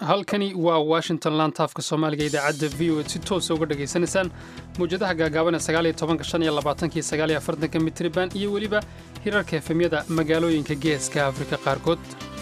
halkani waa washington lantaafka soomaaliga idaacadda v o ed si toosa uga dhegaysanaysaan mawjadaha gaagaaban ee sagaaliyo tobanka shan iyo labaatanki sagaaliyo afartanka mitriban iyo weliba hirarka efemyada magaalooyinka geeska afrika qaarkood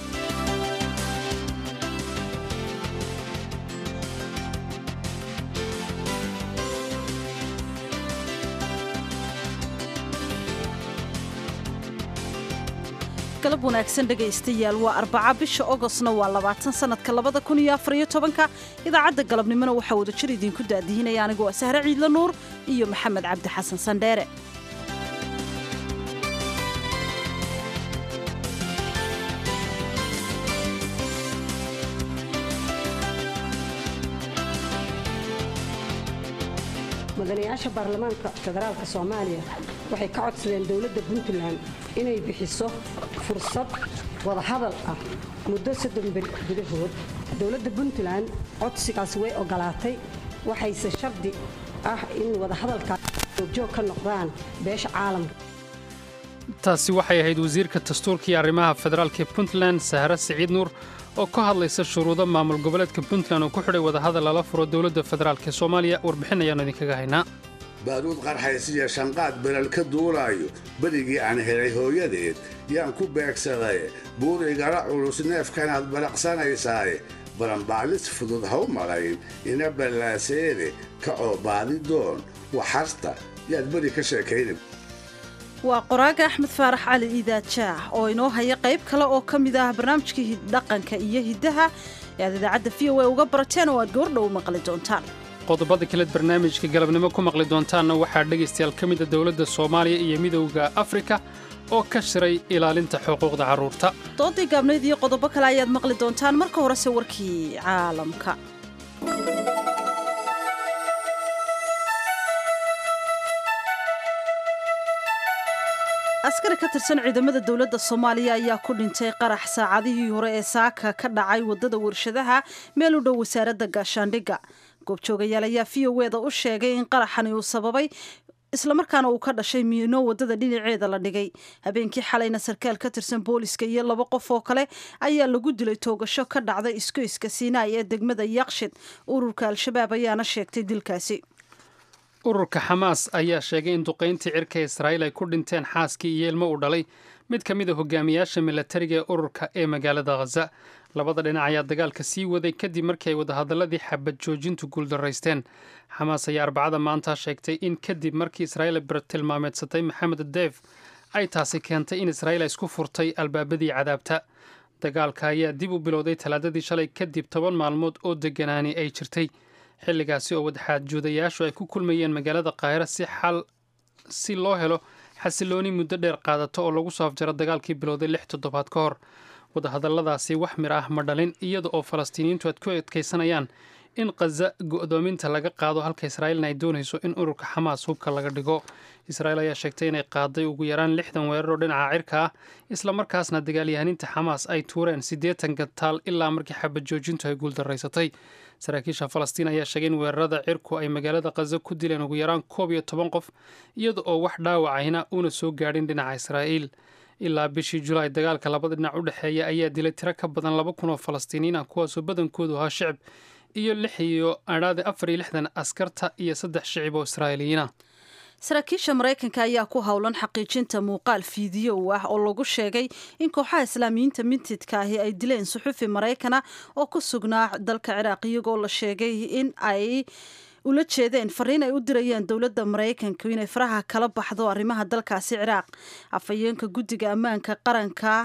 galab wanaagsan dhegaystayaal waa arbaca bisha ogostna waa labaatan sannadka labada kun iyo afariyo tobanka idaacadda galabnimona waxaa wadajir idiinku daadihinaya anigu waa sahre ciidla nuur iyo maxamed cabdi xasan sandheere mudanayaasha baarlamaanka federaalk soomaaliya waxay ka codsadeen dowladda puntland inay bixiso fursad wadahadal ah muddo soddon beri gudahood dowladda puntland codsigaas way ogolaatay waxayse shardi ah in wadahadalkaas joogjoog ka noqdaan beesha caalamka taasi waxay ahayd wasiirka dastuurka iyo arrimaha federaalk ee puntland sahre siciid nuur oo ka hadlaysa shuruudo maamul goboleedka puntland oo ku xidhay wadahadal lala furo dowladda federaalk ee soomaaliya warbixin ayaannu idinkaga haynaa baaruud qarxaysiya shanqaad beral ka duulaayo berigii aan helay hooyadeed yaan ku beegsadaye buurigala culus neefkanaad baraqsanaysaaye baranbaalis fudud ha u malayn ina ballaaseede kacoo baadi doon waxarta yaad beri ka sheekayna waa qoraaga axmed faarax cali iidaajaah oo inoo haya qayb kale oo ka mid ah barnaamijkii dhaqanka iyo hiddaha ee aad idaacadda v o a uga barateen oo aad goordhow maqli doontaan qodobada kaleed barnaamijka galabnimo ku maqli doontaanna waxaa dhegaystayaal ka mida dowladda soomaaliya iyo midowda afrika oo ka shiray ilaalinta xuquuqda carruurta doodii gaabnayd iyo qodobo kale ayaad maqli doontaan marka horese warkii caalamka askari ka tirsan ciidamada dowladda soomaaliya ayaa ku dhintay qarax saacadihii hore ee saaka ka dhacay waddada warshadaha meel u dhow wasaaradda gaashaandhigga goobjoogayaal ayaa v o eda u sheegay in qaraxani uu sababay islamarkaana uu ka dhashay miino waddada dhinaceeda la dhigay habeenkii xalayna sarkaal ka tirsan booliska iyo laba qof oo kale ayaa lagu dilay toogasho ka dhacday iskoyska siinaay ee degmada yakshid ururka al-shabaab ayaana sheegtay dilkaasi ururka xamaas ayaa sheegay in duqayntii cirka israa'iil ay ku dhinteen xaaskii iyo ilmo uu dhalay mid ka mid a hogaamiyaasha milatariga ee ururka ee magaalada khaza labada dhinac ayaa dagaalka sii waday kadib markii ay wadahadaladii xabad joojintu guuldaraysteen xamaas ayaa arbacada maanta sheegtay in kadib markii israa'iil ay tilmaameedsatay maxamed deef ay taasi keentay in israa'iil ay isku furtay albaabadii cadaabta dagaalka ayaa dib u bilowday talaadadii shalay kadib toban maalmood oo deganaani ay jirtay xilligaasi oo wadaxaajuudayaashu ay ku kulmayeen magaalada qaahira si xal si loo helo xasilooni muddo dheer qaadato oo lagu soo afjaro dagaalkii bilowday lix toddobaad ka hor wadahadalladaasi wax mir ah ma dhalin iyada oo falastiiniyiintu aad ku adkaysanayaan in khaza go'doominta laga qaado halka israa'iilna ay doonayso in ururka xamaas hubka laga dhigo israa'iil ayaa sheegtay inay qaaday ugu yaraan lixdan weerar oo dhinaca cirka ah islamarkaasna dagaalyahaniinta xamaas ay tuureen siddeetan gataal ilaa markii xabad joojintu ay guuldaraysatay saraakiisha falastiin ayaa sheegay in weerarada cirku ay magaalada khaza ku dileen ugu yaraan koob iyo toban qof iyada oo wax dhaawacayna uuna soo gaadhin dhinaca israa'iil ilaa bishii julaay dagaalka labada dhinac u dhexeeya ayaa dilay tiro ka badan laba kun oo falastiiniyiin ah kuwaasoo badankoodu ahaa shicib iyo lix iyo adhaade afar iyo lixdan askarta iyo saddex shicib oo israa'iiliyiin ah saraakiisha maraykanka ayaa ku howlan xaqiijinta muuqaal fiidiyow ah oo lagu sheegay in kooxaha islaamiyiinta mintidka ahi ay dileen suxufi maraykana oo ku sugnaa dalka ciraaq iyagoo la sheegay in ay ula jeedeen fariin ay u dirayeen dowladda maraykanka inay faraha kala baxdo arrimaha dalkaasi ciraaq afhayeenka guddiga ammaanka qaranka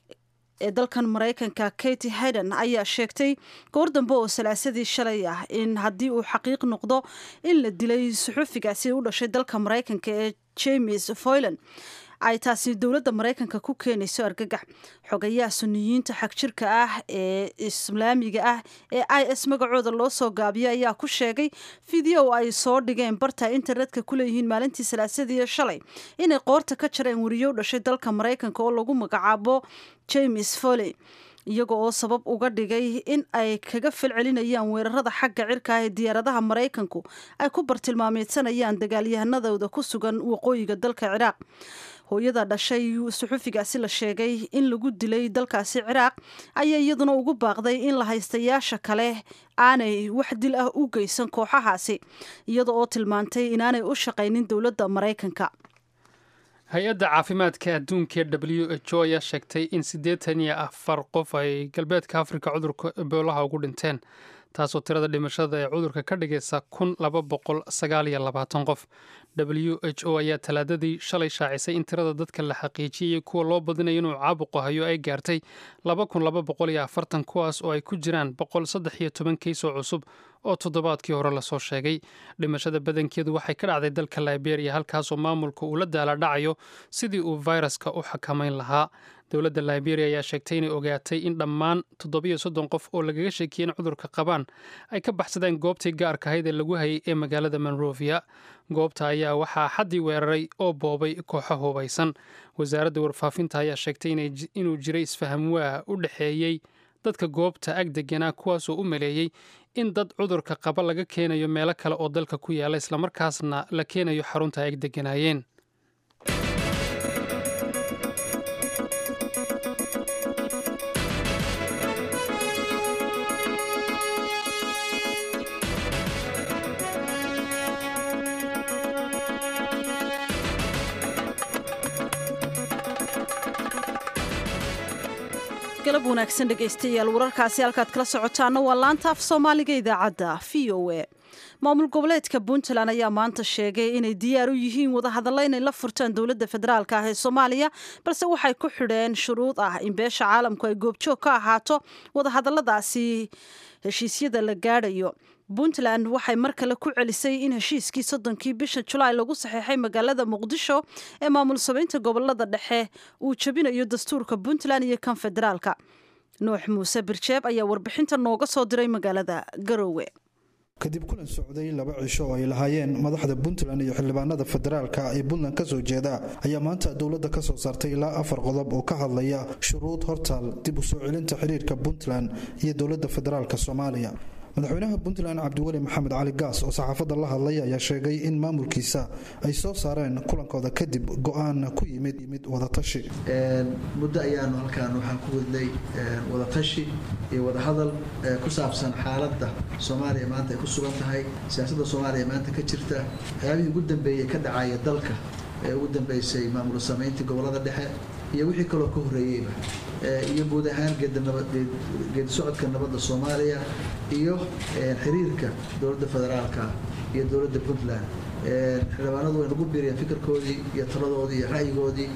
ee dalkan maraykanka katy hayden ayaa sheegtay goor dambe oo salaasadii shalay ah in haddii uu xaqiiq noqdo in la dilay suxufigaasi u dhashay dalka maraykanka ee james foylan ay taasi dowladda maraykanka ku keenayso argagax xogayaha suniyiinta xagjirka ah ee islaamiga ah ee i s magacooda loo soo gaabiyo ayaa ku sheegay fideo ay soo dhigeen barta internetka ku leeyihiin maalintii salaasadii shalay inay qoorta ka jareen weriyo u dhashay dalka maraykanka oo lagu magacaabo james foley iyaga oo sabab uga dhigay in ay kaga falcelinayaan weerarada xagga cirka ah ee diyaaradaha maraykanku ay ku bartilmaameedsanayaan dagaalyahanadooda ku sugan waqooyiga dalka ciraaq hooyada dhashay suxufigaasi la sheegay in lagu dilay dalkaasi ciraaq ayaa iyaduna ugu baaqday in la haystayaasha kale aanay wax dil ah u geysan kooxahaasi iyada oo tilmaantay inaanay u shaqaynin dowladda maraykanka hay-adda caafimaadka adduunka w h o ayaa sheegtay in siddeetan iyo afar qof ay galbeedka afrika cudurka eboolaha ugu dhinteen taasoo tirada dhimashada ee cudurka ka dhigaysa kun laba boqol sagaal iyo labaatan qof w h o ayaa talaadadii shalay shaacisay in tirada dadka la xaqiijiyey kuwa loo badinayo inuu caabuqu hayo ay gaartay laba kun laba boqol iyo afartan kuwaas oo ay ku jiraan boqol saddex iyo toban kiisoo cusub oo toddobaadkii hore lasoo sheegay dhimashada badankeedu waxay ka dhacday dalka liberia halkaasoo maamulka uu la daala dhacayo sidii uu fayraska u xakamayn lahaa dowladda liberia ayaa sheegtay inay ogaatay in dhammaan toddobiyo soddon qof oo lagaga sheekiyey in cudurka qabaan ay ka baxsadeen goobtii gaarka ahayd ee lagu hayay ee magaalada monrovia goobta ayaa waxaa xaddii weeraray oo boobay kooxo hubaysan wasaaradda warfaafinta ayaa sheegtay inuu jiray isfaham waa u dhexeeyey dadka goobta ag deganaa kuwaasoo u maleeyey in dad cudurka qaba laga keenayo meelo kale oo dalka ku yaala islamarkaasna la keenayo xarunta ay ag deganaayeen galab wanaagsan dhegaystayaal wararkaasi halkaad kala socotaana waa laanta af soomaaliga idaacadda v o a maamul goboleedka puntland ayaa maanta sheegay inay diyaar u yihiin wadahadalla inay la furtaan dowladda federaalk ah ee soomaaliya balse waxay ku xidheen shuruud ah in beesha caalamku ay goobjoog ka ahaato wadahadalladaasi heshiisyada la gaadhayo puntland waxay mar kale ku celisay in heshiiskii soddonkii bisha julaay lagu saxeexay magaalada muqdisho ee maamul samaynta gobolada dhexe uu jebinayo dastuurka puntland iyo kan federaalka nuux muuse birjeeb ayaa warbixinta nooga soo diray magaalada garoowe kadib kulan socday laba cisho oo ay lahaayeen madaxda puntland iyo xildhibaanada federaalka ee puntland kasoo jeeda ayaa maanta dowladda ka soo saartay ilaa afar qodob oo ka hadlaya shuruud hortaal dib u soo celinta xiriirka puntland iyo dowladda federaalka soomaaliya madaxweynaha puntland cabdiweli maxamed cali gaas oo saxaafadda la hadlay ayaa sheegay in maamulkiisa ay soo saareen kulankooda kadib go-aan ku yimid yimid wadatashi muddo ayaanu halkaan waxaan ku wadnay wadatashi iyo wadahadal ku saabsan xaaladda soomaaliya maanta ay ku sugan tahay siyaasadda soomaaliya maanta ka jirta waxyaabihii ugu dambeeyey ka dhacaya dalka ee ugu dambeysay maamul samayntii gobolada dhexe iyo wixii kaloo ka horreeyeyba iyo guud ahaan geedi socodka nabadda soomaaliya iyo xiriirka dowladda federaalka iyo dowladda puntland xildhibaanadu way nagu biiriyeen fikirkoodii iyo taladoodii iyo ra'yigoodii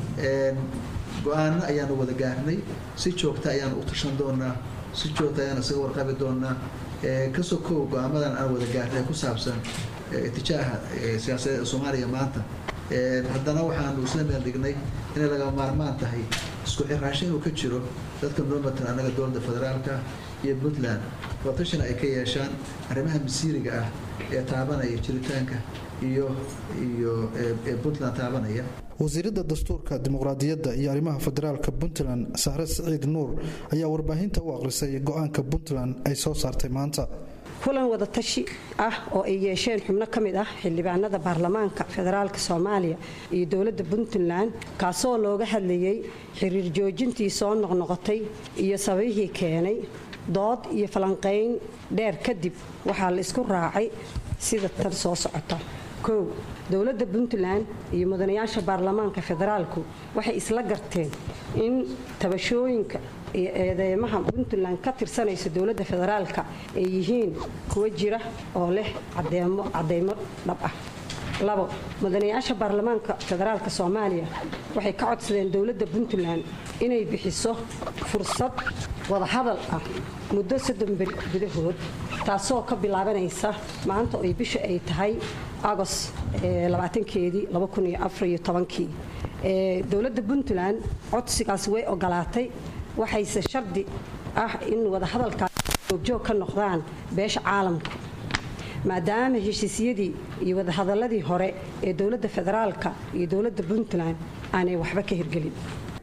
go-aano ayaanu wada gaarnay si joogta ayaanu u tashan doonaa si joogta ayaanu isaga warqabi doonaa kasoo kow go-aamadan aan wada gaarnay ku saabsan itijaaha siyaasadeed ee soomaaliya maanta haddana waxaanu isla meel dhignay inay laga maarmaan tahay isku xiraasho inuu ka jiro dadka noo matan annaga dowladda federaalka iyo puntland watashina ay ka yeeshaan arrimaha masiiriga ah ee taabanaya jiritaanka iyo iyo ee puntland taabanaya wasiiradda dastuurka dimuqraadiyadda iyo arrimaha federaalka puntland sahre siciid nuur ayaa warbaahinta u aqrisay go-aanka puntland ay soo saartay maanta kulan wadatashi ah oo ay yeesheen xubno ka mid ah xildhibaanada baarlamaanka federaalka soomaaliya iyo dowladda puntland kaasoo looga hadlayay xiriir joojintii soo noqnoqotay iyo sababihii keenay dood iyo falanqayn dheer kadib waxaa la isku raacay sida tan soo socota kow dowladda puntland iyo mudanayaasha baarlamaanka federaalku waxay isla garteen in tabashooyinka iyo eedeymaha puntland ka tirsanaysa dowladda federaalka ay yihiin kuwa jira oo leh cadeymo dhab ah labo mudanayaasha baarlamaanka federaalka soomaaliya waxay ka codsadeen dowladda puntland inay bixiso fursad wadahadal ah muddo soddon beri gudahood taasoo ka bilaabanaysa maanta oy bisha ay tahay agos labaatankeedii labakunyoafaryotobankii dowladda puntland codsigaas way ogolaatay waxayse shardi ah in wadahadalkaas joogjoog ka noqdaan beesha caalamka maadaama heshiisyadii iyo wadahadaladii hore ee dowladda federaalka iyo dowladda puntland aanay waxba ka hirgelin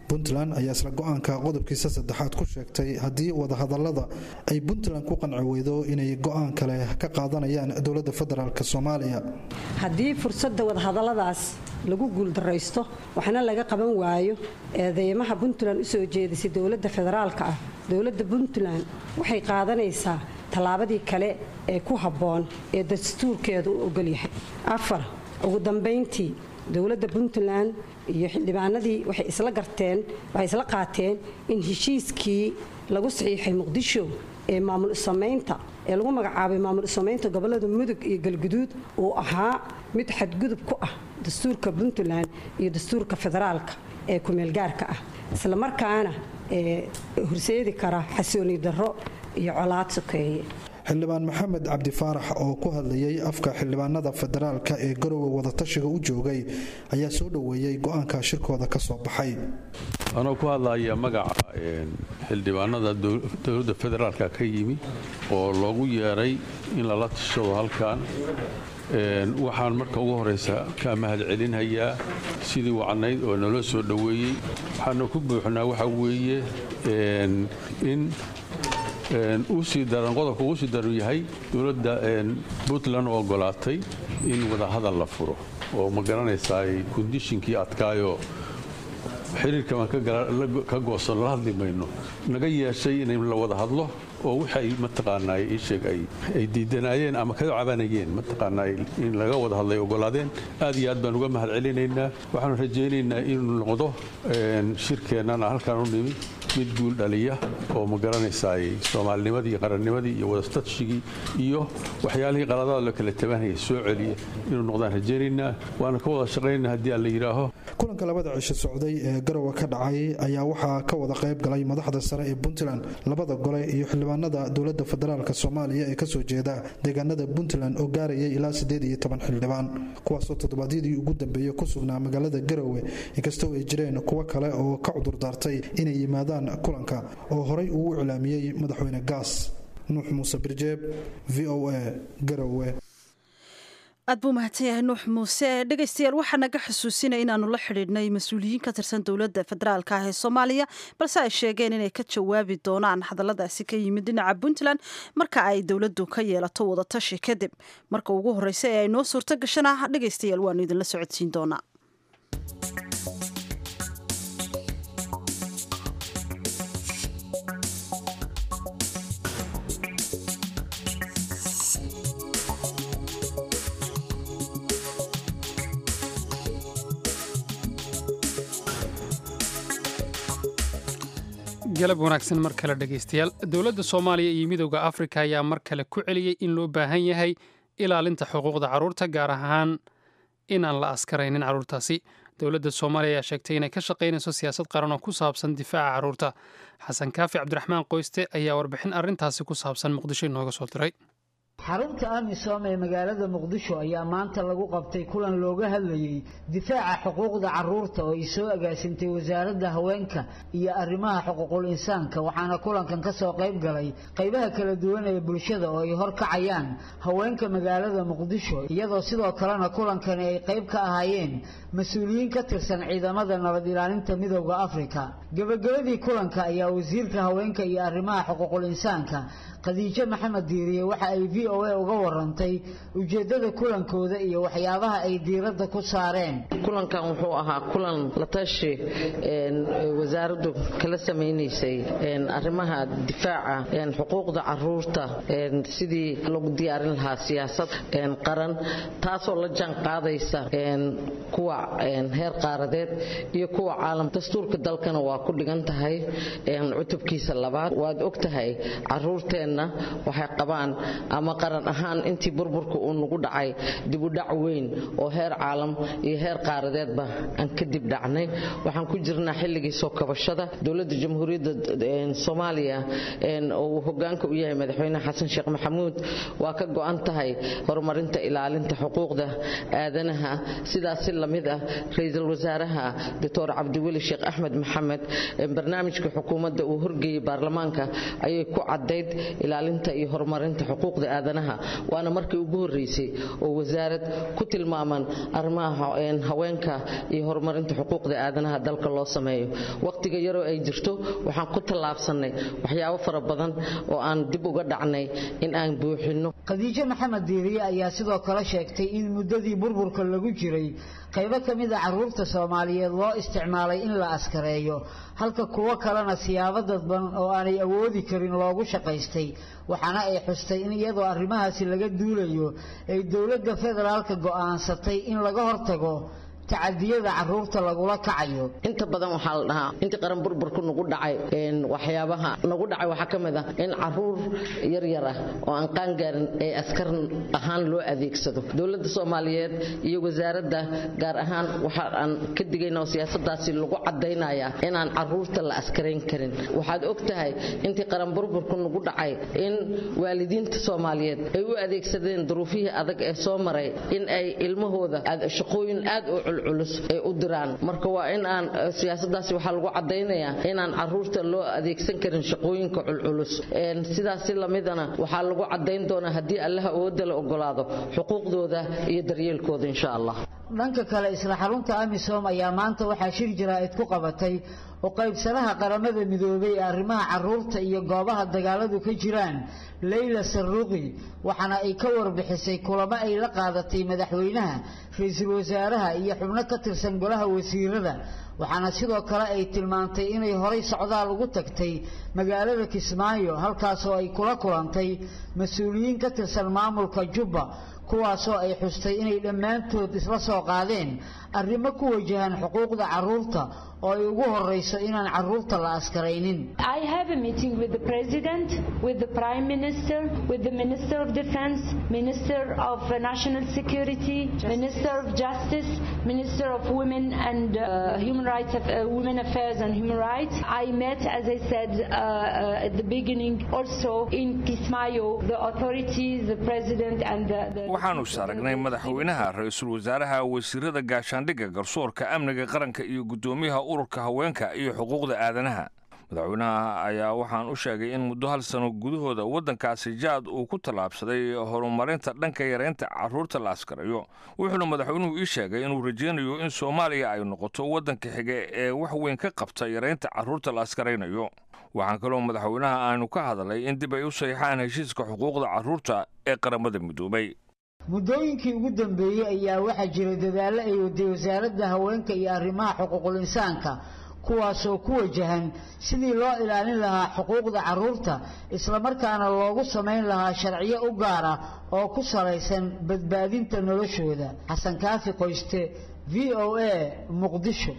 puntland ayaa isla go-aanka qodobkiisa saddexaad ku sheegtay haddii wadahadalada ay puntland ku qanci weydo inay go-aan kale ka qaadanayaan dowladda federaalk soomaaliya haddii fursadda wadahadalladaas lagu guuldaraysto waxna laga qaban waayo eedeymaha puntland usoo jeedisay dowladda federaalka ah dowladda puntland waxay qaadanaysaa tallaabadii kale ee ku habboon ee dastuurkeedu u ogolyahay afar ugu dambayntii dowladda puntland iyo xildhibaanadii waxay isla garteen waxay isla qaateen in heshiiskii lagu saxiixay muqdisho ee maamul samaynta ee lagu magacaabay maamul samaynta gobolada mudug iyo galguduud uu ahaa mid xadgudub ku ah dastuurka puntland iyo dastuurka federaalka ee kumeelgaarka ah isla markaana ee horseedi kara xasooni darro iyo colaad sokeeye xildhibaan maxamed cabdi faarax oo ku hadlayay afka xildhibaanada federaalka ee garowe wadatashiga u joogay ayaa soo dhoweeyey go-aanka shirkooda ka soo baxay anoo ku hadlaya magaca xildhibaanada dowladda federaalka ka yimi oo loogu yeeray in lala tashado halkan waxaan marka ugu horeysa ka mahad celinhayaa sidii wacnayd oo naloo soo dhoweeyey waxaana ku buuxnaa waxa weeye in usii daran qodobka uu sii daran yahay dowladda puntland oo ogolaatay in wadahadal la furo oo ma garanaysaa kondishinkii adkaayoo xiriirka baan ka goosan la hadli mayno naga yeeshay in la wada hadlo oo waxay mataqaanaa iisheeg ay diidanaayeen ama ka cabanayeen mataqaanaa in laga wada hadlay ogolaadeen aad iyo aad baan uga mahad celinaynaa waxaanu rajaynaynaa inuu noqdo shirkeennana halkaan u nimi mid guul dhaliya oo ma garanaysaa soomaalinimadii iyo qarannimadii iyo wadastatshigii iyo waxyaalihii qaladaad la kala tabanaya soo celiya inuu noqdaan rajaynaynaa waana ka wada shaqaynaa haddii aan la yidhaaho kulanka labada cisho socday ee garowe ka dhacay ayaa waxaa ka wada qayb galay madaxda sare ee puntland labada gole iyo xildhibaanada dowladda federaalk soomaaliya ee kasoo jeeda deegaanada puntland oo gaarayay ilaa siddeed iyo toban xildhibaan kuwaasoo toddobaadyadii ugu dambeeyey ku sugnaa magaalada garowe inkastoo ay jireen kuwo kale oo ka cudurdaartay inay yimaadaan kulanka oo horay uu u iclaamiyey madaxweyne gaas nuux muuse birjeeb v o a garowe aad buu mahadsan yahay nuux muuse dhegaystayaal waxaa naga xusuusinaya inaanu la xidhiidhnay mas-uuliyiin ka tirsan dowladda federaalka ah ee soomaaliya balse ay sheegeen inay ka jawaabi doonaan hadalladaasi ka yimid dhinaca puntland marka ay dowladdu ka yeelato wadatashi kadib marka ugu horreysa ee ay noo suurto gashana dhegaystayaal waanu idinla socodsiin doonaa galab wanaagsan mar kale dhegaystayaal dowladda soomaaliya iyo midowda afrika ayaa mar kale ku celiyey in loo baahan yahay ilaalinta xuquuqda carruurta gaar ahaan inaan la askaraynin carruurtaasi dowladda soomaaliya ayaa sheegtay inay ka shaqaynayso siyaasad qaran oo ku saabsan difaaca carruurta xasan kaafi cabdiraxmaan qoyste ayaa warbixin arrintaasi ku saabsan muqdisho inooga soo diray xarunta amisom ee magaalada muqdisho ayaa maanta lagu qabtay kulan looga hadlayey difaaca xuquuqda carruurta oo ay soo agaasintay wasaaradda haweenka iyo arrimaha xuquuqul insaanka waxaana kulankan ka soo qayb galay qaybaha kala duwan ee bulshada oo ay horkacayaan haweenka magaalada muqdisho iyadoo sidoo kalena kulankani ay qayb ka ahaayeen mas-uuliyiin ka tirsan ciidamada nabad ilaalinta midowda afrika gebagabadii kulanka ayaa wasiirka haweenka iyo arrimaha xuquuqul insaanka khadiijo maxamed diiriye waxa ay v o a uga warantay ujeeddada kulankooda iyo waxyaabaha ay diiradda ku saareen kulankan wuxuu ahaa kulan la tashi wasaaraddu kala samaynaysay arrimaha difaaca xuquuqda caruurta sidii lagu diyaarin lahaa siyaasad qaran taasoo la jaan qaadaysa kuwa heer qaaradeed iyo kuwa caalam dastuurka dalkana waa ku dhigan tahay cutubkiisa labaad waad og tahay caruurteenna waxay qabaan ama qaran ahaan intii burburka uu nagu dhacay dibudhac weyn oo heer caalam iyo heer qaaradeedba aan ka dib dhacnay waxaan ku jirnaa xilligii soo kabashada dowladda jamhuuriyadda soomaaliya oo uu hogaanka u yahay madaxweyne xasan sheekh maxamuud waa ka go'an tahay horumarinta ilaalinta xuquuqda aadanaha sidaas si lamid ah ra-iisul wasaaraha doctor cabdiweli sheekh axmed maxamed barnaamijka xukuumadda uu horgeeyey baarlamaanka ayay ku caddayd ilaalinta iyo horumarinta xuquuqda aadanaha waana markii ugu horreysay oo wasaarad ku tilmaaman arrimaha haweenka iyo horumarinta xuquuqda aadanaha dalka loo sameeyo waqtiga yaroo ay jirto waxaan ku tallaabsannay waxyaabo fara badan oo aan dib uga dhacnay in aan buuxinno khadiijo maxamed diiriye ayaa sidoo kale sheegtay in muddadii burburka lagu jiray qaybo ka mid a carruurta soomaaliyeed loo isticmaalay in la askareeyo halka kuwo kalena siyaabo dadban oo aanay awoodi karin loogu shaqaystay waxaana ay xustay in iyadoo arrimahaasi laga duulayo ay dowladda federaalka go'aansatay in laga hortago tacadiyada caruurta lagula kacayo inta badan waxaa la dhahaa intii qaran burburku nagu dhacay waxyaabaha nagu dhacay waxaa ka mid ah in caruur yaryar ah oo aan qaangaarin ee askar ahaan loo adeegsado dowladda soomaaliyeed iyo wasaaradda gaar ahaan waxa aan ka digayna oo siyaasadaasi lagu cadaynayaa inaan caruurta la askarayn karin waxaad og tahay intii qaran burburku nagu dhacay in waalidiinta soomaaliyeed ay u adeegsadeen duruufihii adag ee soo maray in ay ilmahooda shaqooyin aad u culculus ay u diraan marka waa in aan siyaasadaasi waxaa lagu cadaynayaa inaan caruurta loo adeegsan karin shaqooyinka culculus sidaasi lamidana waxaa lagu cadayn doonaa haddii allaha awoodda la ogolaado xuquuqdooda iyo daryeelkooda insha allah dhanka kale isla xarunta amisom ayaa maanta waxaa shir jaraa'id ku qabatay oo qaybsanaha qaramada midoobay ee arrimaha caruurta iyo goobaha dagaaladu ka jiraan leyla saruuqi waxaana ay ka warbixisay kulamo ay la qaadatay madaxweynaha ra-iisul wasaaraha iyo xubno ka tirsan golaha wasiirada waxaana sidoo kale ay tilmaantay inay horay socdaal ugu tagtay magaalada kismaayo halkaasoo ay kula kulantay mas-uuliyiin ka tirsan maamulka jubba kuwaasoo ay xustay inay dhammaantood isla soo qaadeen arrimo ku wajahan xuquuqda caruurta oo ay ugu horeyso inaan caruurta la askaraynin I have a meeting with the president, with the prime minister, with the minister of defense, minister of uh, national security, minister of justice, minister of women and uh, human rights, uh, women affairs and human rights. I met, as I said uh, uh, at the beginning, also in Kismayo, the authorities, the president and the, the waxaanu saaragnay madaxweynaha ra-iisul wasaaraha wasiirada gaashaandhigga garsoorka amniga qaranka iyo guddoomiyaha ururka haweenka iyo xuquuqda aadanaha madaxweynaha ayaa waxaan u sheegay in muddo hal sano gudahooda waddankaasi jaad uu ku tallaabsaday horumarinta dhanka yaraynta carruurta la askarayo wuxuuna madaxweynuhu ii sheegay inuu rajaynayo in soomaaliya ay noqoto waddanka xige ee wax weyn ka qabta yaraynta carruurta la askaraynayo waxaan kaloo madaxweynaha aanu ka hadalay in dib ay u saxiixaan heshiiska xuquuqda carruurta ee qaramada midoobay muddooyinkii ugu dambeeyey ayaa waxaa jira dadaallo ay waday wasaaradda haweenka iyo arrimaha xuquuqul insaanka kuwaasoo ku wajahan sidii loo ilaalin lahaa xuquuqda carruurta islamarkaana loogu samayn lahaa sharciyo u gaar ah oo ku salaysan badbaadinta noloshooda xasan kaafi qoyste v o a muqdisho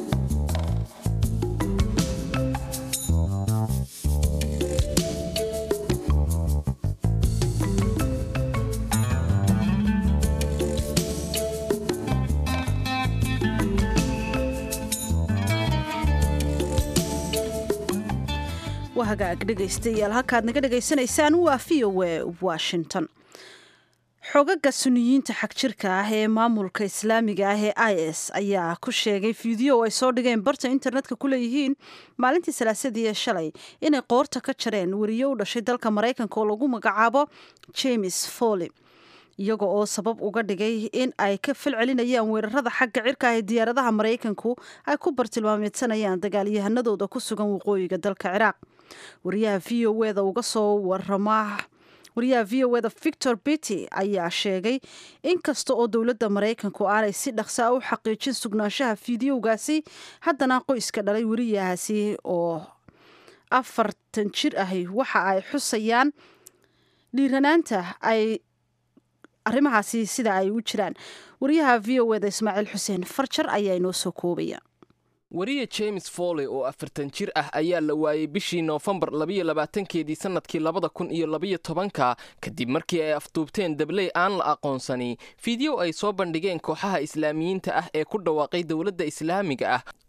waa hagaag dhegaystayaal halkaad naga dhegaysanaysaan waa v o a washington xogaga suniyiinta xagjirka ah ee maamulka islaamiga ah ee i s ayaa ku sheegay fiideo ay soo dhigeen barta internetka ku leeyihiin maalintii salaasadii ee shalay inay qoorta ka jareen weriyo u dhashay dalka maraykanka oo lagu magacaabo james foley iyaga oo sabab uga dhigay in ay ka falcelinayaan weerarada xagga cirka ah ee diyaaradaha maraykanku ay ku bartilmaameedsanayaan dagaalyahanadooda ku sugan waqooyiga dalka ciraaq wariyaha v o eda uga soo warama wariyaha v o eda victor bitty ayaa sheegay in kasta oo dowladda maraykanku aanay si dhaqsaa u xaqiijin sugnaanshaha fideogaasi haddana qoyska dhalay wariyahaasi oo afartan jir ahi waxa ay xusayaan dhiiranaanta ay arrimahaasi sida ay u jiraan wariyaha v o eda ismaaciil xuseen farjar ayaa inoo soo koobaya wariye james foley oo afartan jir ah ayaa la waayey bishii noofembar labayo labaatankeedii sannadkii labada kun iyo labayo tobanka kadib markii ay afduubteen dabley aan la aqoonsani fiideo ay soo bandhigeen kooxaha islaamiyiinta ah ee ku dhawaaqay dowladda islaamiga ah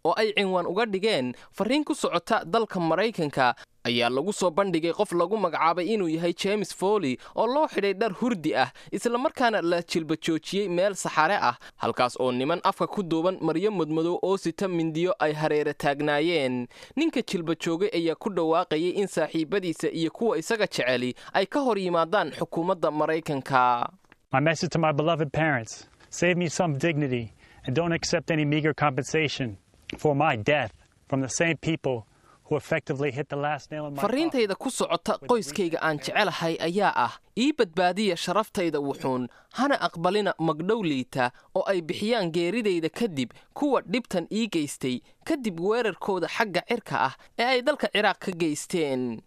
oo ay cinwaan uga dhigeen farriin ku socota dalka maraykanka ayaa lagu soo bandhigay qof lagu magacaabay inuu yahay james foley oo loo xidhay dhar hurdi ah islamarkaana la jilba joojiyey meel saxare ah halkaas oo niman afka ku duuban maryo mudmadow oo sita mindiyo ay hareera taagnaayeen ninka jilba joogay ayaa ku dhawaaqayay in saaxiibadiisa iyo kuwa isaga jeceli ay ka hor yimaadaan xukuumadda maraykanka My message to my beloved parents save me some dignity and don't accept any meager compensation for my death from the same people who effectively hit the last nail in my farriintayda ku socota qoyskayga aan jecelahay ayaa ah ii badbaadiya sharaftayda wuxuun hana aqbalina magdhow liita oo ay bixiyaan geeridayda kadib kuwa dhibtan ii geystay kadib weerarkooda xagga cirka ah ee ay dalka ciraaq ka geysteen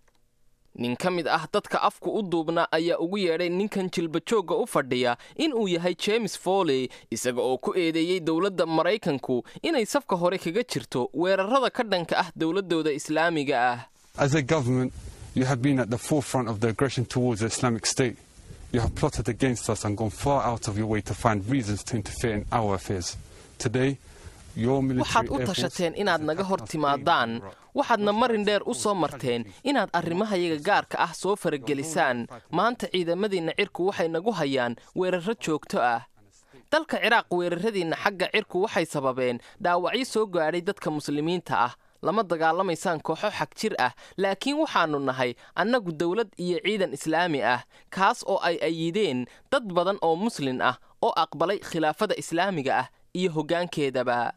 nin ka mid ah dadka afku u duubna ayaa ugu yeedhay ninkan jilbajoogga u fadhiya in uu yahay james foley isaga oo ku eedeeyey dowladda maraykanku inay safka hore kaga jirto weerarrada ka dhanka ah dowladdooda islaamiga ah As a government, you have been at the forefront of the aggression towards the Islamic State. You have plotted against us and gone far out of your way to find reasons to interfere in our affairs. Today, your military waxaad u air force tashateen inaad naga hor timaadaan waxaadna marin dheer u soo marteen inaad arrimahayaga gaarka ah soo faragelisaan maanta ciidamadiinna cirku waxay nagu hayaan weerarro joogto ah dalka ciraaq weerarradiinna xagga cirku waxay sababeen dhaawacyo soo gaadhay dadka muslimiinta ah lama dagaalamaysaan kooxo xag jir ah laakiin waxaannu nahay annagu dowlad iyo ciidan islaami ah kaas oo ay ayideen dad badan oo muslin ah oo aqbalay khilaafada islaamiga ah iyo hoggaankeedaba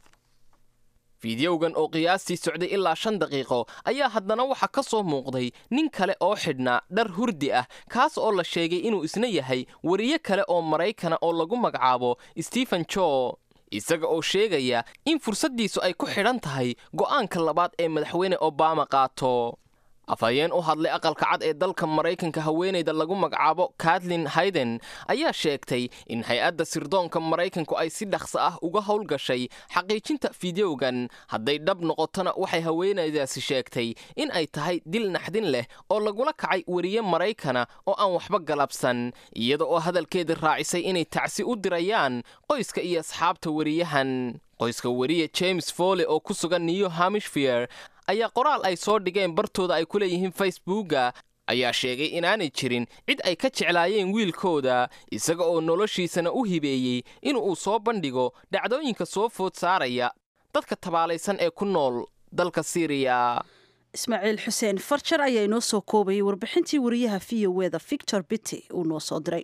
fiidiyowgan oo qiyaastii socday ilaa shan daqiiqo ayaa haddana waxaa ka soo muuqday nin kale oo xidhnaa dhar hurdi ah kaas oo la sheegay inuu isna yahay wariye kale oo maraykana oo lagu magacaabo stephen jo isaga oo sheegaya in fursaddiisu ay ku xidhan tahay go'aanka labaad ee madaxweyne obama qaato afhayeen u hadlay aqalka cad ee dalka maraykanka haweenayda lagu magacaabo katlin hayden ayaa sheegtay in hay-adda sirdoonka maraykanku ay si dhaqso ah uga howlgashay xaqiijinta fideogan hadday dhab noqotona waxay haweenaydaasi sheegtay in ay tahay dil naxdin leh oo lagula kacay weriye maraykana oo aan waxba galabsan iyada oo hadalkeeda raacisay inay tacsi u dirayaan qoyska iyo asxaabta weriyahan qoyska weriye james foley oo ku sugan new hamishfire ayaa qoraal ay soo dhigeen bartooda ay ku leeyihiin facebooka ayaa sheegay inaanay jirin cid ay ka jeclaayeen wiilkooda isaga oo noloshiisana u hibeeyey in uu soo bandhigo dhacdooyinka soo food saaraya dadka tabaalaysan ee ku nool dalka siiriya ismaaciil xuseen farjar ayaa inoo soo koobayay warbixintii wariyaha v o eda victor bitty uu noo soo diray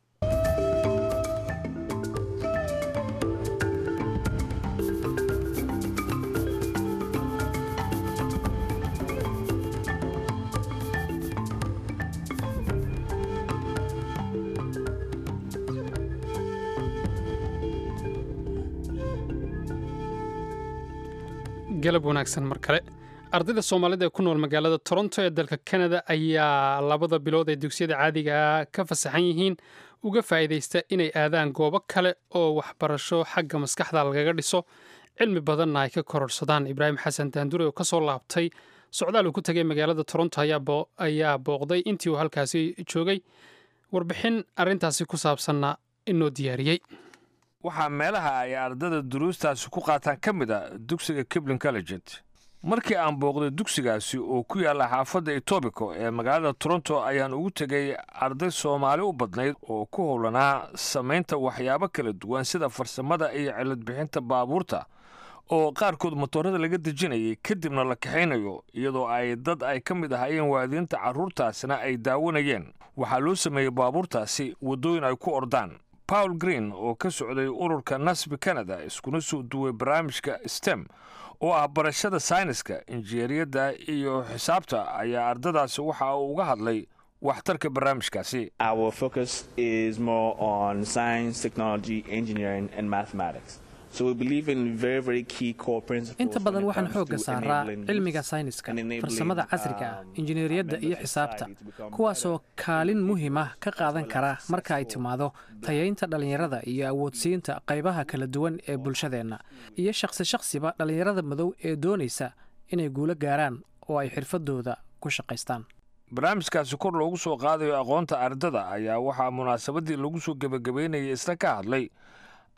galab wanaagsan mar kale ardayda soomaalida ee ku nool magaalada toronto ee dalka kanada ayaa labada bilood ee dugsiyada caadiga ka fasaxan yihiin uga faa'iidaysta inay aadaan goobo kale oo waxbarasho xagga maskaxda lagaga dhiso cilmi badanna ay ka kororsadaan ibraahim xasan daandure oo ka soo laabtay socdaal uu ku tegay magaalada toronto ayaa booqday intii uu halkaasi joogay warbixin arrintaasi ku saabsanna inoo diyaariyey waxaa meelaha ay ardada duruustaasi ku qaataan ka mid a dugsiga kiblin colleget markii aan booqday dugsigaasi oo ku yaalla xaafadda etobico ee magaalada toronto ayaan ugu tegay arday soomaali u badnayd oo ku howlanaa samaynta waxyaabo kala duwan sida farsamada iyo ciladbixinta baabuurta oo qaarkood motoorada laga dejinayay kadibna la kaxaynayo iyadoo ay dad ay ka mid ahaayeen waadiinta carruurtaasina ay daawanayeen waxaa loo sameeyey baabuurtaasi waddooyin ay ku ordaan paul green oo ka socday ururka nasbi canada iskuna soo duway barnaamijka stem oo ah barashada sayniska injineeriyadda iyo xisaabta ayaa ardadaasi waxa uu uga hadlay waxtarka barnaamijkaasi Our focus is more on science, technology, engineering, and mathematics. So we believe in very, very key core principles. inta badan when it waxaan comes xoogga to saaraa enabling cilmiga youth sayniska and enabling, farsamada casriga ah um, injineeriyadda iyo xisaabta kuwaasoo kaalin muhiim ah ka qaadan kara marka ay timaado tayaynta dhallinyarada iyo awoodsiinta qaybaha kala duwan ee bulshadeenna iyo shakhsi shakhsiba dhallinyarada madow ee doonaysa inay guulo gaaraan oo ay xirfadooda ku shaqaystaan barnaamijkaasi kor loogu soo qaadayo aqoonta ardada ayaa waxaa munaasabadii lagu soo gebagabaynayay isna ka hadlay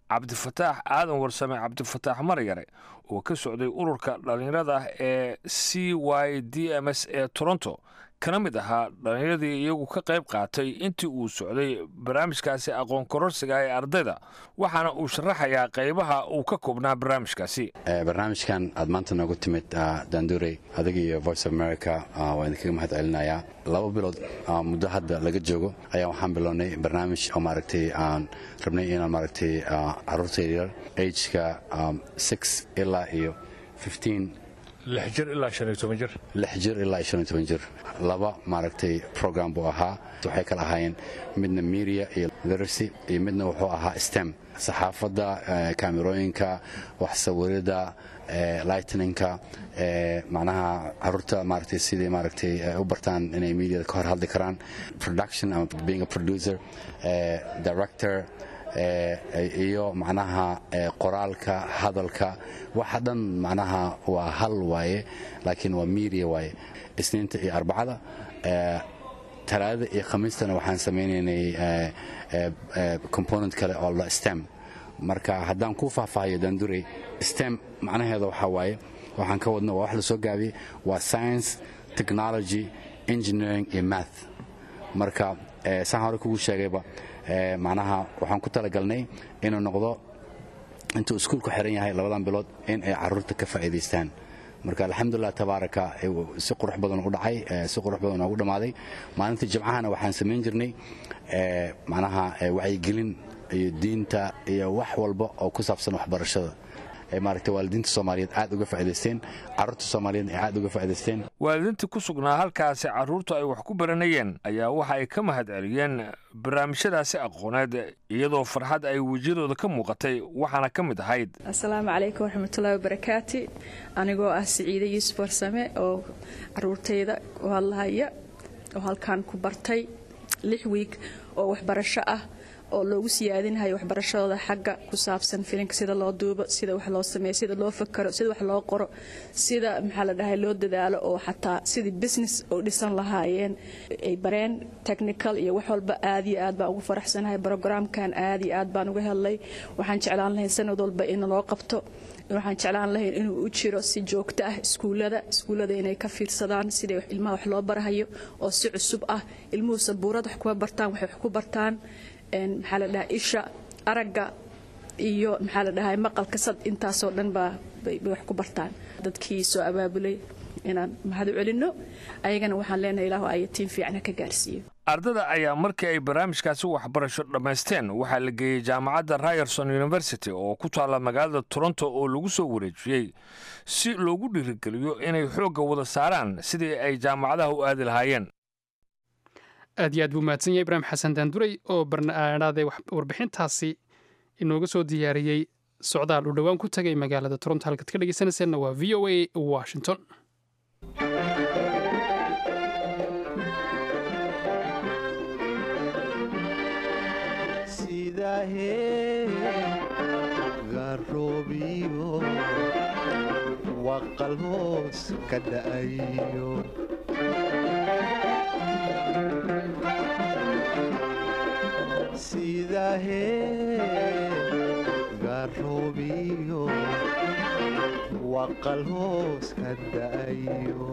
cabdifataax aadan warsame cabdifataax maryare oo ka socday ururka dhallinyarada ee c y d m s ee toronto kana mid ahaa dhallinyaradii iyagu ka qayb qaatay intii uu socday barnaamijkaasi aqoon kororsiga ee ardayda waxaana uu sharaxayaa qaybaha uu ka koobnaa barnaamijkaasi barnaamijkan aad maanta noogu timid dandurey adiga iyo voice of america waa idinkaga mahad celinayaa laba bilood muddo hadda laga joogo ayaa waxaan bilownay barnaamij oo maaragtay aan rabnay inaan maaragtay caruurta yaryar ageka six ilaa iyo fifteen lix jir ilaa shan iyo toban jir lix jir ilaa iyo shan iyo toban jir laba maaragtay program buu ahaa waxay kala ahaayeen midna media iyo literacy iyo midna wuxuu ahaa stem saxaafadda kaamirooyinka wax sawirida lightninka macnaha caruurta maaragtay sidii maaragtay u bartaan inay mediada ka hor hadli karaan production ama being a producer director iyo macnaha qoraalka hadalka waxa dhan macnaha waa hal waaye laakiin waa media waaye isniinta iyo arbacada talaadada iyo khamiistana waxaan samaynaynay component kale oo la stem marka haddaan kuu faahfaahiyo dandurey stem macnaheeda waxaa waaye waxaan ka wadno waa wax la soo gaabiyey waa science technology engineering iyo math marka saan hore kugu sheegayba macnaha waxaan ku talagalnay inuu noqdo intuu iskuulku xiran yahay labadan bilood in ay caruurta ka faa'iidaystaan marka alxamdulilah tabaaraka si qurux badan u dhacay si qurux badan ugu dhammaaday maalintii jimcahana waxaan samayn jirnay macnaha wacyigelin iyo diinta iyo wax walba oo ku saabsan waxbarashada maaragtay waalidiinta soomaaliyeed aad uga faa'idaysteen carruurta soomaaliyeed ay aad uga faa'idaysteen waalidiintii ku sugnaa halkaasi carruurtu ay wax ku baranayeen ayaa waxa ay ka mahad celiyeen barnaamijyadaasi aqooneed iyadoo farxad ay wejiyadooda ka muuqatay waxaana ka mid ahayd asalaamu calaykum waraxmatullaahi wabarakaati anigoo ah siciide yuusuf warsame oo caruurtayda u hadlahaya oo halkan ku bartay lix wiig oo waxbarasho ah oo loogu siyaadinayo waxbarashadooda xagga ku saabsan filinka sida loo duubo sida wax loo sameeyo sida loo fakaro sida wax loo qoro sida maxaa la dhahay loo dadaalo oo xataa sidii business oo dhisan lahaayeen ay bareen technical iyo wax walba aad iyo aad baan ugu faraxsanahay programkan aad iyo aad baan uga helay waxaan jeclaan lahayn sanad walba in loo qabto waxaan jeclaan lahayn inuu u jiro si joogto ah iskuulada iskuullada inay ka fiirsadaan sidai ilmaha wax loo barahayo oo si cusub ah ilmuhu sabuurad wax kuma bartaan waxay wax ku bartaan maxaa la dhahaa isha aragga iyo maxaa la dhahay maqalka sad intaasoo dhan baa bay wax ku bartaan dadkii soo abaabulay inaan mahad u celinno ayagana waxaan leenahay ilaahu ayatiin fiican ha ka gaarsiiyo ardada ayaa markii ay barnaamijkaasi waxbarasho dhammaysteen waxaa la geeyey jaamacadda ryerson university oo ku taalla magaalada toronto oo lagu soo wareejiyey si loogu dhiirigeliyo inay xoogga wada saaraan sidii ay jaamacadaha u aadi lahaayeen aad iyo aad buu mahadsan yahay ibraahim xasan daanduray oo barnaadaaday warbixintaasi inooga soo diyaariyey socdaal uu dhowaan ku tagay magaalada toronto halkaad ka dhegeysanayseena waa v o a washington garoobiyo waqal hoos ka dha'ayo sidahee garoobiyo waqal hoos ka da'ayo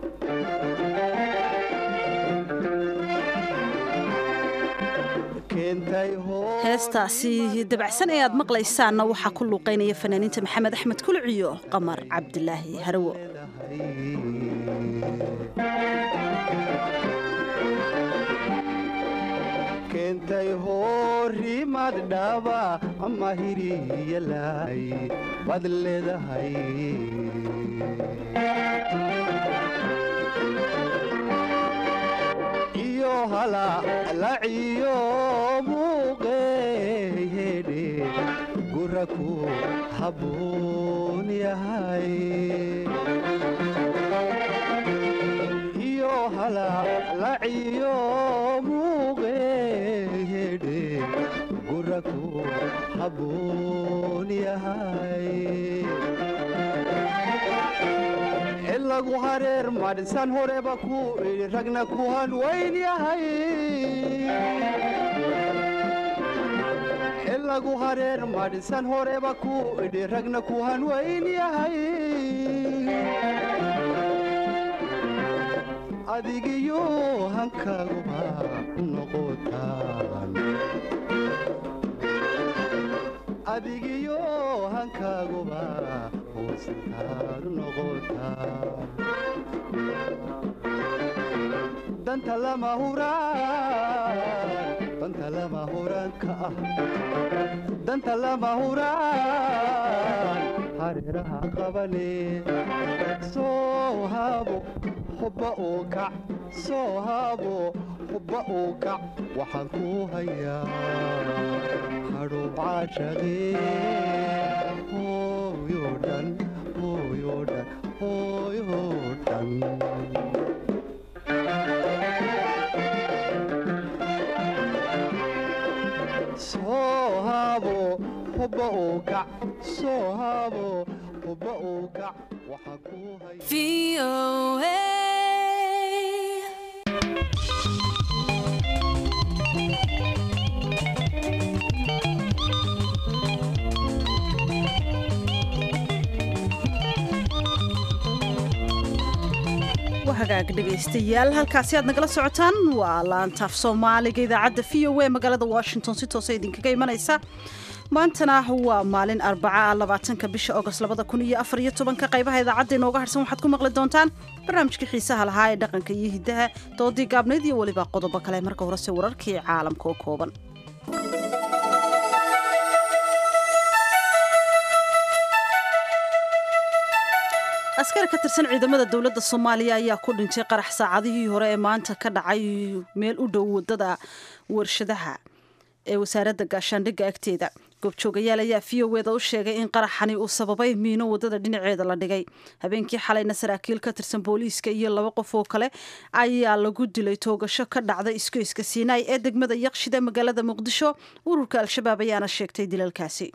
heestaasi dabacsan ee aad maqlaysaanna waxaa ku luuqaynaya fanaaniinta maxamed axmed kulciyo qamar cabdilaahi harawo keentay horimad dhaba ama hiriyalay bad leedahay iyo halalaciyo muuqeehedhe guraku habboon yahay iyo halalaciyo muuqeehedhe guraku habboon yahay lagu hareer madhisan horeba ku idhi ragna ku hanwayn yahay lagu hareer madhisan horeba ku idhi ragna ku hanwayn yahay adigiyo hankaaguba noqotaan adigiyo hankaaguba hoostaadu noqotaan danta lama huraan danta lama huraanka ah danta lama huraan hareeraha qabane soo haabo hubba uu kac soo haabo hubba uu kac waxaan ku hayaa hadhow caashaqee hooyo dhan hooyo dhan hooyo dhan soo haabo hubba uu kac soo haabo hubba uu kac waxaan ku hayaa hagaag dhegaystayaal halkaasi aad nagala socotaan waa laantaaf soomaaliga idaacadda v o a magaalada washington si toosa idinkaga imanaysa maantana waa maalin arbaca labaatanka bisha agost labada kun iyo afar iyo tobanka qaybaha idaacadda inooga harsan waxaad ku maqli doontaan barnaamijkii xiisaha lahaa ee dhaqanka iyo hiddaha doodii gaabnayd iyo weliba qodobo kale marka horese wararkii caalamka oo kooban askari ka tirsan ciidamada dowladda soomaaliya ayaa ku dhintay qarax saacadihii hore ee maanta ka dhacay meel u dhow wadada warshadaha ee wasaaradda gaashaandhigga agteeda goobjoogayaal ayaa v o eda u sheegay in qaraxani uu sababay miino wadada dhinaceeda la dhigay habeenkii xalayna saraakiil ka tirsan booliiska iyo laba qof oo kale ayaa lagu dilay toogasho ka dhacda iskoyska siinaay ee degmada yaqshida magaalada muqdisho ururka al-shabaab ayaana sheegtay dilalkaasi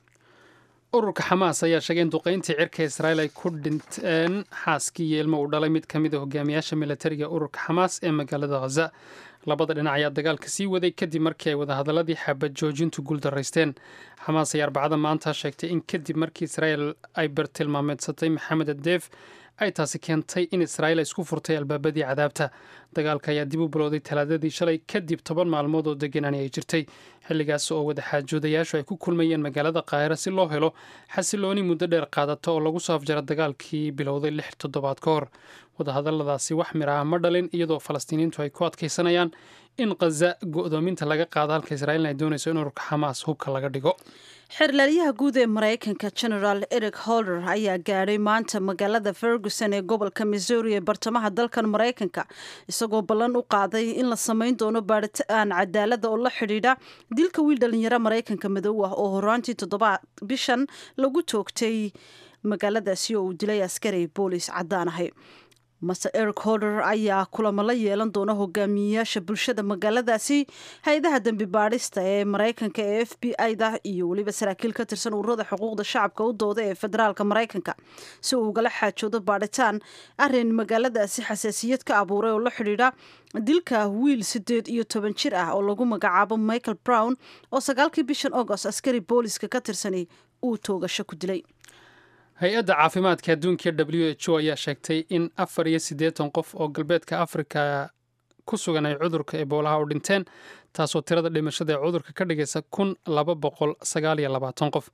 ururka xamaas ayaa sheegay in duqayntii cirka israa'iil ay ku dhinteen xaaskii iyo ilmo uu dhalay mid ka mid a hogaamiyaasha milatariga ururka xamaas ee magaalada khaza labada dhinac ayaa dagaalka sii waday kadib markii ay wadahadaladii xabad joojintu guuldaraysteen xamaas ayaa arbacada maanta sheegtay in kadib markii israa'iil ay bartilmaameedsatay maxamed adeef ay taasi keentay in israa'iil ay isku furtay albaabadii cadaabta dagaalka ayaa dib u bilowday talaadadii shalay kadib toban maalmood oo deganani ay jirtay xilligaas oo wadaxaajoodayaashu ay ku kulmayeen magaalada qaahira si loo helo xasilooni muddo dheer qaadata oo lagu soo afjara dagaalkii bilowday lix toddobaad ka hor wadahadaladaasi wax mir ah ma dhalin iyadoo falastiiniyiintu ay ku adkaysanayaan in khaza go'doominta laga qaado halka israa'iilna ay doonayso in ururka xamaas hubka laga dhigo xeerlaaliyaha guud ee maraykanka generaal eric holder ayaa gaadhay maanta magaalada ferguson ee gobolka missouri ee bartamaha dalkan maraykanka isagoo ballan u qaaday in la samayn doono baadhitaan cadaalada oo la xidhiidha dilka wiil dhalinyaro maraykanka madow ah oo horaantii toddobaad bishan lagu toogtay magaaladaasi oo uu dilay askari boolis caddaan ahay master eric holder ayaa kulamo la yeelan doona hogaamiyeyaasha bulshada magaaladaasi hay-adaha dembi baadhista ee maraykanka ee f b i-da iyo weliba saraakiil ka tirsan ururada xuquuqda shacabka u dooda ee federaalka maraykanka si uu ugala xaajoodo baadhitaan arin magaaladaasi xasaasiyad ka abuuray oo la xidhiidha dilka wiil sideed iyo toban jir ah oo lagu magacaabo michael brown oo sagaalkii bishan agost askari booliska ka tirsani uu toogasho ku dilay hay-adda caafimaadka adduunka w h o ayaa sheegtay in afar iyo siddeetan qof oo galbeedka afrika ku sugan ay cudurka eboolaha u dhinteen taasoo tirada dhimashada ee cudurka ka dhigaysa kun laba boqol sagaal iyo labaatan qof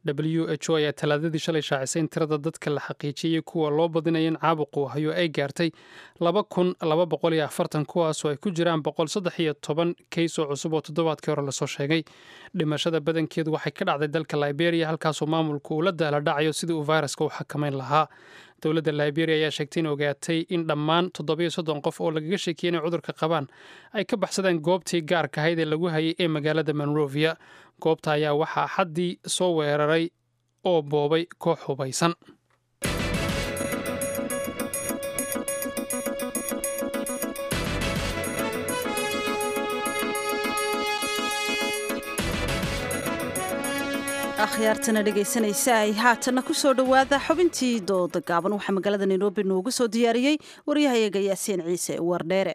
w h o ayaa talaadadii shalay shaacisay in tirada dadka la xaqiijiyey kuwa loo badinaya in caabuqu hayo ay gaartay laba kun laba boqol iyo afartan kuwaasoo ay ku jiraan boqol saddex iyo toban kays oo cusub oo toddobaadkii hore lasoo sheegay dhimashada badankeedu waxay ka dhacday dalka liberia halkaasoo maamulku uu la daala dhacayo sidii uu fayraska u xakamayn lahaa dowladda liberia ayaa sheegtay in ogaatay in dhammaan toddobiyo soddon qof oo lagaga sheekiyey inay cudurka qabaan ay ka baxsadeen goobtii gaarka ahayd ee lagu hayay ee magaalada monrovia goobta ayaa waxaa xaddii soo weeraray oo boobay koox hubaysan akhyaartana dhegaysanaysa ay haatanna ku soo dhowaada xubintii dooda gaaban waxaa magaalada nairobi noogu soo diyaariyey waryahayaga yaasiin ciise wardheere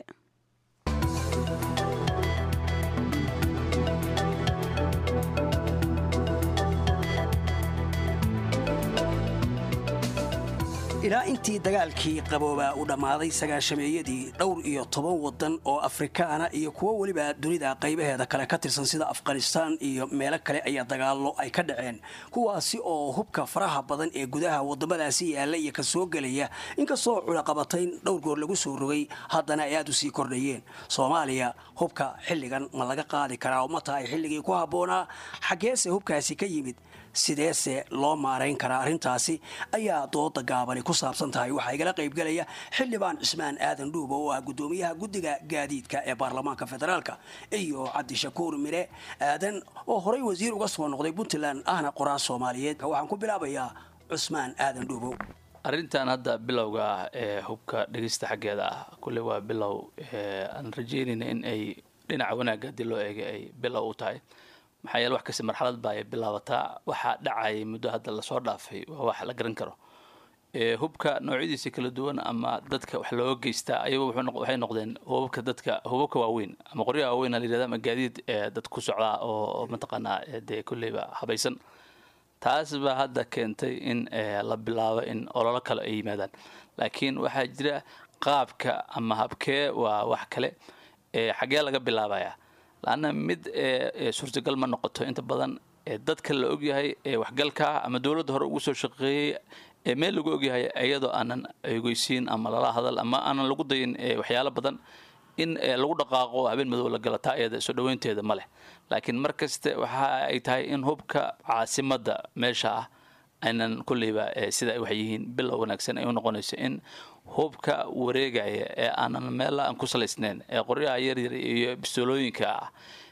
ilaa intii dagaalkii qaboobaa uu dhammaaday sagaashameeyadii dhowr iyo toban waddan oo afrikaana iyo kuwo weliba dunida qaybaheeda kale ka tirsan sida afghanistaan iyo meelo kale ayaa dagaallo ay ka dhaceen kuwaasi oo hubka faraha badan ee gudaha waddamadaasi yaalla iyo ka soo gelaya inkastoo culaqabatayn dhowr goor lagu soo rogay haddana ay aad u sii kordhayeen soomaaliya hubka xilligan ma laga qaadi karaa oo ma tahay xilligii ku habboonaa xaggeese hubkaasi ka yimid sideese loo maarayn karaa arrintaasi ayaa dooda gaabani ku saabsan tahay waxaa igala qaybgelaya xildhibaan cismaan aadan dhuuba oo ah guddoomiyaha guddiga gaadiidka ee baarlamaanka federaalka iyo cabdishakuur mire aadan oo horay wasiir uga soo noqday puntland ahna qoraa soomaaliyeed waxaan ku bilaabayaa cusmaan aadan dhuubow arrintan hadda bilowga ah ee hubka dhegeysta xaggeeda ah kulle waa bilow aan rajeynayna in ay dhinaca wanaagga haddii loo eegay ay bilow u tahay maxaa yeele wax kasta marxalad baa ay bilaabataa waxaa dhacayay muddo hadda lasoo dhaafay waa wax la garan karo hubka noocyadiisa kala duwan ama dadka wax looga geystaa ayagu waxay noqdeen hubabka dadka hubabka waaweyn ama qoryaha waaweyn la yirahda ama gaadiid dad ku socdaa oo mataqaanaa dee kolleyba habaysan taas baa hadda keentay in la bilaabo in ololo kale ay yimaadaan laakiin waxaa jira qaabka ama habkee waa wax kale xaggee laga bilaabayaa laanna mid suurtagal ma noqoto inta badan dadka la ogyahay waxgalka ama dowladda hore ugu soo shaqeeyey meel lagu ogyahay iyadoo aanan eegeysiin ama lala hadal ama aanan lagu dayin waxyaalo badan in lagu dhaqaaqo habeen madow la gala taa iyada soo dhaweynteeda ma leh laakiin mar kaste waxa ay tahay in hubka caasimadda meesha ah aynan kulleyba sida ay wax yihiin bilow wanaagsan ay u noqonayso in hubka wareegaya ee aanan meela aan ku salaysnayn ee qoryaha yaryar iyo bistoolooyinka ah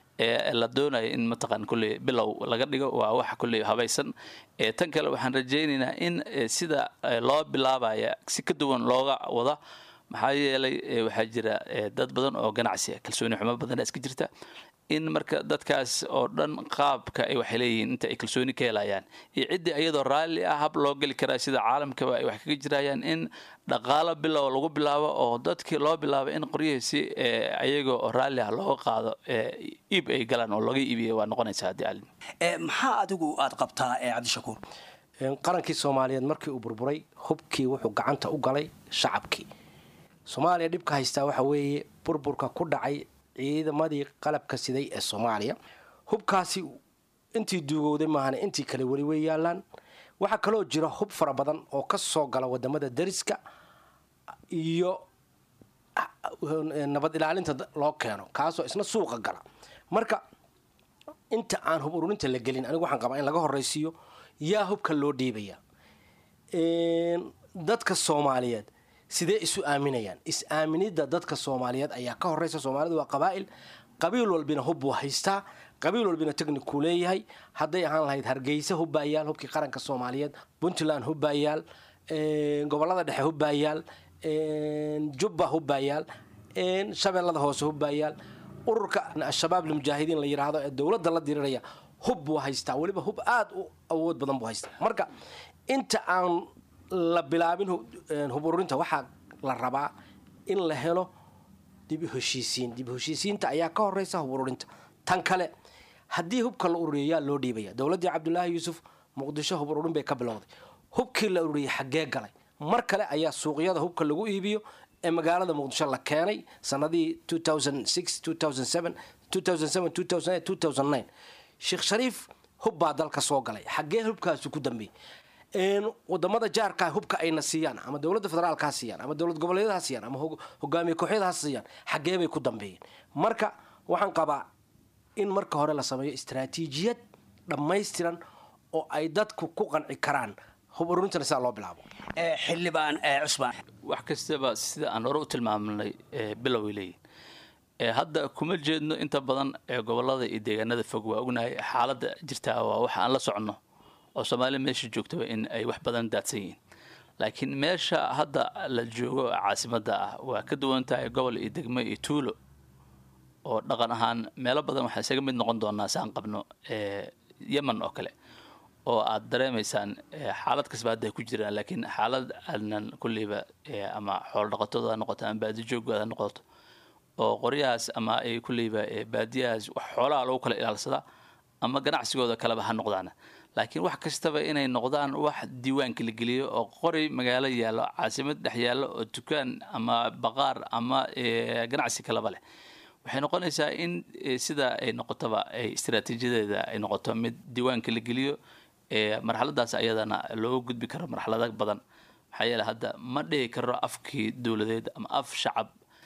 ee la doonaya in mataqaan kulley bilow laga dhigo waa wax kulley habaysan tan kale waxaan rajaynaynaa in sida loo bilaabaya si ka duwan looga wada maxaa yeelay waxaa jira dad badan oo ganacsi ah kalsooni xumo badana iska jirta in marka dadkaas oo dhan qaabka ay waxay leeyihiin inta ay kalsooni ka helayaan iyo ciddii iyadoo raalli ah hab loo geli karaa sida caalamkaba ay wax kaga jirayaan in dhaqaalo bilow lagu bilaabo oo dadkii loo bilaabo in qoryihiisi ayaga oo raalli ah looga qaado iib ay galaan oo laga iibiya waa noqonaysa haddii alin maxaa adigu aad qabtaa cabdishakuur qarankii soomaaliyeed markii uu burburay hubkii wuxuu gacanta u galay shacabkii soomaaliya dhibka haystaa waxa weeye burburka ku dhacay ciidamadii qalabka siday ee soomaaliya hubkaasi intii duugowday maahane intii kale weli way yaalaan waxaa kaloo jira hub fara badan oo ka soo gala wadamada dariska iyo nabad ilaalinta loo keeno kaasoo isna suuqa gala marka inta aan hub ururinta la gelin anigu waxaan qabaa in laga horraysiiyo yaa hubka loo dhiibaya dadka soomaaliyeed sidee isu aaminayaan is-aaminidda dadka soomaaliyeed ayaa ka horeysa soomaalidu waa qabaa'il qabiil walbina hub buu haystaa qabiil walbina technicuu leeyahay hadday ahaan lahayd hargeysa hubbaayaal hubkii qaranka soomaaliyeed puntland hubbaayaal gobolada dhexe hubbaayaal jubba hubbaayaal shabeellada hoose hubbaayaal ururka al-shabaab lmujaahidiin la yidhaahdo ee dowladda la diriraya hub buu haystaa weliba hub aada u awood badan buu haystaa marka inta aan la bilaabin hub ururinta waxaa la rabaa in la helo dib u heshiisiin dib u heshiisiinta ayaa ka horeysa hub ururinta tan kale haddii hubka la ururiyo yaa loo dhiibaya dowladdii cabdulaahi yuusuf muqdisho hub ururin bay ka bilowday hubkii la ururiyay xaggee galay mar kale ayaa suuqyada hubka lagu iibiyo ee magaalada muqdisho la keenay sanadihii sheekh shariif hub baa dalka soo galay xaggee hubkaasi ku dambeeyey wadamada jaarka hubka ayna siiyaan ama dowladda federaalka ha siiyaan ama dowlad goboleedyada ha siiyaan ama hogaamiye kooxyada ha siiyaan xaggee bay ku dambeeyeen marka waxaan qabaa in marka hore la sameeyo istaraatiijiyad dhammaystiran oo ay dadku ku qanci karaan hub ururintana sidaa loo bilaabo xildhibaan cusmaan wax kastaba sida aan hore u tilmaamnay biloway leeyihin hadda kuma jeedno inta badan ee gobolada iyo deegaanada fog waa ognahay xaaladda jirtaa waa waxa aan la soconno oo soomaaliya meesha joogtaba in ay wax badan daadsan yihiin laakiin meesha hadda la joogo caasimadda ah waa ka duwan tahay gobol iyo degmo iyo tuulo oo dhaqan ahaan meelo badan waxaa isaga mid noqon doonaa saan qabno yemen oo kale oo aad dareemaysaan xaalad kasba hadda ay ku jiraan laakiin xaalad aanan kulleyba ama xoolo dhaqatooda ha noqoto ama baadijoogooda ha noqoto oo qoryahaas ama ay kulleyba baadiyahaas wax xoolaha lagu kala ilaalsadaa ama ganacsigooda kaleba ha noqdaana laakiin wax kastaba inay noqdaan wax diiwaanka la geliyo oo qori magaalo yaallo caasimad dhex yaallo oo dukaan ama baqaar ama ganacsi kaleba leh waxay noqonaysaa in sida ay noqotoba ay istaraatiijiyadeeda ay noqoto mid diiwaanka la geliyo marxaladaas ayadana looga gudbi karo marxalado badan maxaa yeele hadda ma dhihi karo afkii dowladeed ama af shacab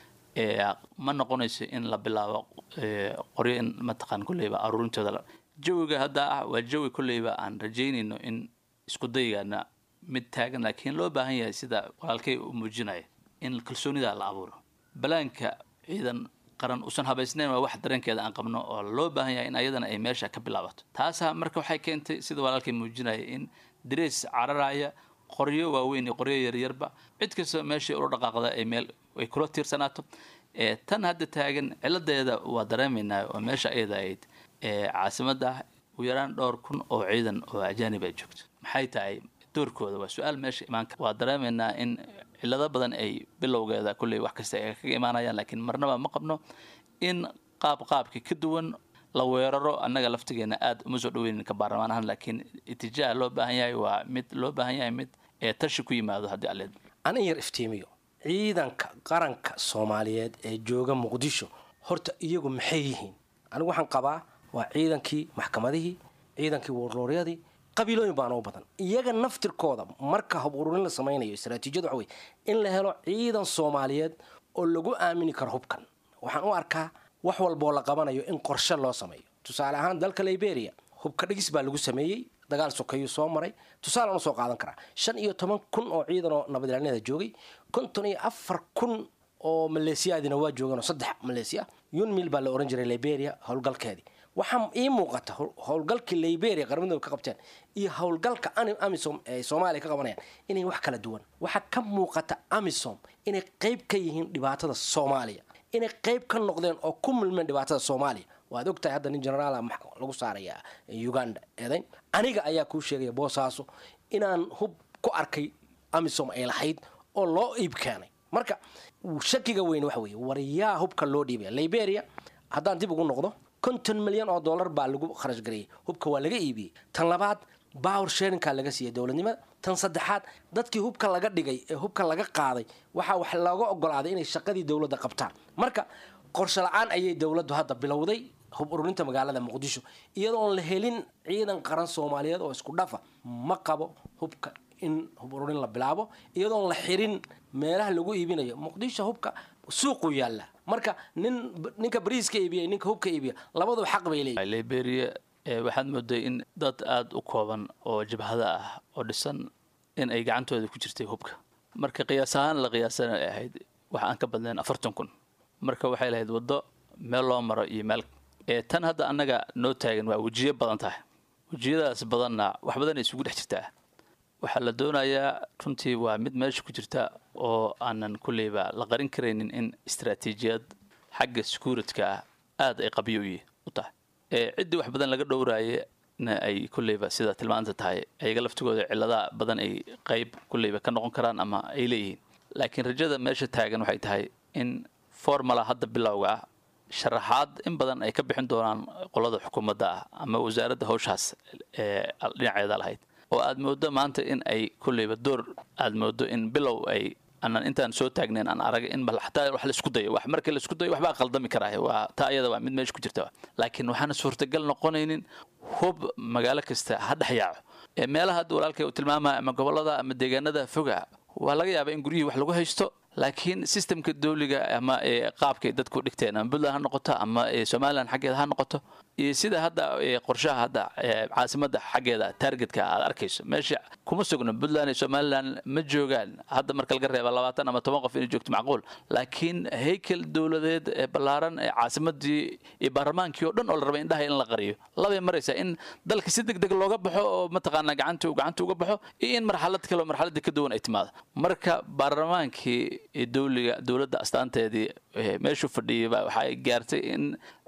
ma noqonayso in la bilaabo qoryo in mataqaan kolleyba aruurintooda jawiga hadda ah waa jawi kolleyba aan rajaynayno in isku daygaana mid taagan laakiin loo baahan yahay sida walaalkay u muujinaya in kalsoonida la abuuro balaanka ciidan qaran uusan habaysnayn waa wax dareenkeeda aan qabno oo loo baahan yahay in ayadana ay meesha ka bilaabato taasaa marka waxay keentay sida walaalkay muujinaya in darees cararaya qoryo waaweyn iyo qoryo yaryarba cid kastoo meeshai ula dhaqaaqda ay meel ay kula tiirsanaato tan hadda taagan ciladeeda waa dareemaynaa oo meesha ayada ahayd caasimada ugu yaraan dhowr kun oo ciidan oo ajaanib ay joogto maxay tahay doorkooda waa su-aal meesha imaan kara waa dareemaynaa in cilado badan ay bilowgeeda kulley wax kasta ay kaga imaanayaan laakiin marnaba ma qabno in qaab qaabka ka duwan la weeraro annaga laftigeena aada uma soo dhaweynin ka baarlamaan ahaan laakiin itijaah loo baahan yahay waa mid loo baahan yahay mid ee tashi ku yimaado haddii aleed anin yar iftiimiyo ciidanka qaranka soomaaliyeed ee jooga muqdisho horta iyagu maxay yihiin anigu waxaan qabaa waa ciidankii maxkamadihii ciidankii warlooryadii qabiilooyin baan oo badan iyaga naftirkooda marka hub ururin la samaynayo istaraatiijiyadu waxa wey in la helo ciidan soomaaliyeed oo lagu aamini karo hubkan waxaan u arkaa wax walboo la qabanayo in qorshe loo sameeyo tusaale ahaan dalka liberia hubka dhigis baa lagu sameeyey dagaal sokeeyuu soo maray tusaalaan usoo qaadan karaa shan iyo toban kun oo ciidan oo nabadilyaanada joogay konton iyo afar kun oo maleesiyaadina waa joogeen oo saddex maleesiya yunmil baa la ohan jiray liberia howlgalkeedii waxaa ii muuqata howlgalkii liberia qarmadooda ka qabteen iyo howlgalka amisom ee soomaaliya ka qabanayaan inay wax kala duwan waxaa ka muuqata amisom inay qeyb ka yihiin dhibaatada soomaaliya inay qeyb ka noqdeen oo ku milmeen dhibaatada soomaaliya waad ogtahay hadda nin generaala lagu saaraya uganda eedayn aniga ayaa kuu sheegaya boosaaso inaan hub ku arkay amisom ay lahayd oo loo iib keenay marka shakiga weyn waxa weeye war yaa hubka loo dhiibaya liberia haddaan dib ugu noqdo konton milyan oo dollar baa lagu kharash gareeyey hubka waa laga iibiyey tan labaad bawr sharinkaa laga siiyey dowladnimada tan saddexaad dadkii hubka laga dhigay ee hubka laga qaaday waxaa wax looga ogolaaday inay shaqadii dowladda qabtaan marka qorshe la-aan ayay dowladdu hadda bilowday hub ururinta magaalada muqdisho iyadoon la helin ciidan qaran soomaaliyeed oo isku dhafa ma qabo hubka in hub ururin la bilaabo iyadoon la xirin meelaha lagu iibinayo muqdisho hubka suuqu yaalla marka nin ninka bariiska iibiya ninka hubka iibiya labaduba xaq bay leeyihin liberia waxaad mooday in dad aada u kooban oo jabhada ah oo dhisan in ay gacantooda ku jirtay hubka marka qiyaas ahaan la qiyaasana ay ahayd wax aan ka badnayn afartan kun marka waxay lahayd waddo meel loo maro iyo meel tan hadda annaga noo taagan waa wejiyo badan tahay wejiyadaas badanna wax badan ay isugu dhex jirtaa waxaa la doonayaa runtii waa mid meesha ku jirta oo aanan kulleyba la qarin karaynin in istaraatiijiyad xagga secuuritka ah aada ay qabyo u tahay ciddii wax badan laga dhowraayana ay kulleyba sida tilmaanta tahay ayaga laftigooda cilladaha badan ay qayb kulleyba ka noqon karaan ama ay leeyihiin laakiin rajada meesha taagan waxay tahay in formala hadda bilowga ah sharaxaad in badan ay ka bixin doonaan qolada xukuumadda ah ama wasaaradda hawshaas ee dhinaceeda lahayd oo aad mooddo maanta in ay kulleyba door aad mooddo in bilow ay aanan intaan soo taagnayn aan arag in bal xataa wax la isku dayo wax markii la isku dayo waxbaa qaldami karaa waa taa iyada waa mid meesha ku jirta laakiin waxaana suurtagal noqonaynin hub magaalo kasta ha dhex yaaco ee meelaha hadda walaalkay uu tilmaamaya ama gobollada ama deegaanada foga waa laga yaabaa in guryihii wax lagu haysto laakiin sistemka dawliga ama qaabkay dadku dhigteen ama puntland ha noqoto ama somalilan xaggeeda ha noqoto iyo sida hadda qorshaha hadda caasimada xaggeeda targetka aad arkayso meesha kuma sugno puntland iyo somalilan ma joogaan hadda marka laga reeba labaatan ama toban qof inay joogto macquul laakiin haykel dowladeed ee ballaaran ee caasimadii iyo baarlamaankii oo dhan oo la rabay indhaha in la qariyo labay maraysaa in dalka si deg deg looga baxo oo mataqaanaa gacanta gacanta uga baxo iyo in marxalad kale oo marxaladii ka duwan ay timaado marka baarlamaankii dowliga dowladda astaanteedii meeshuu fadhiyay waxay gaartay in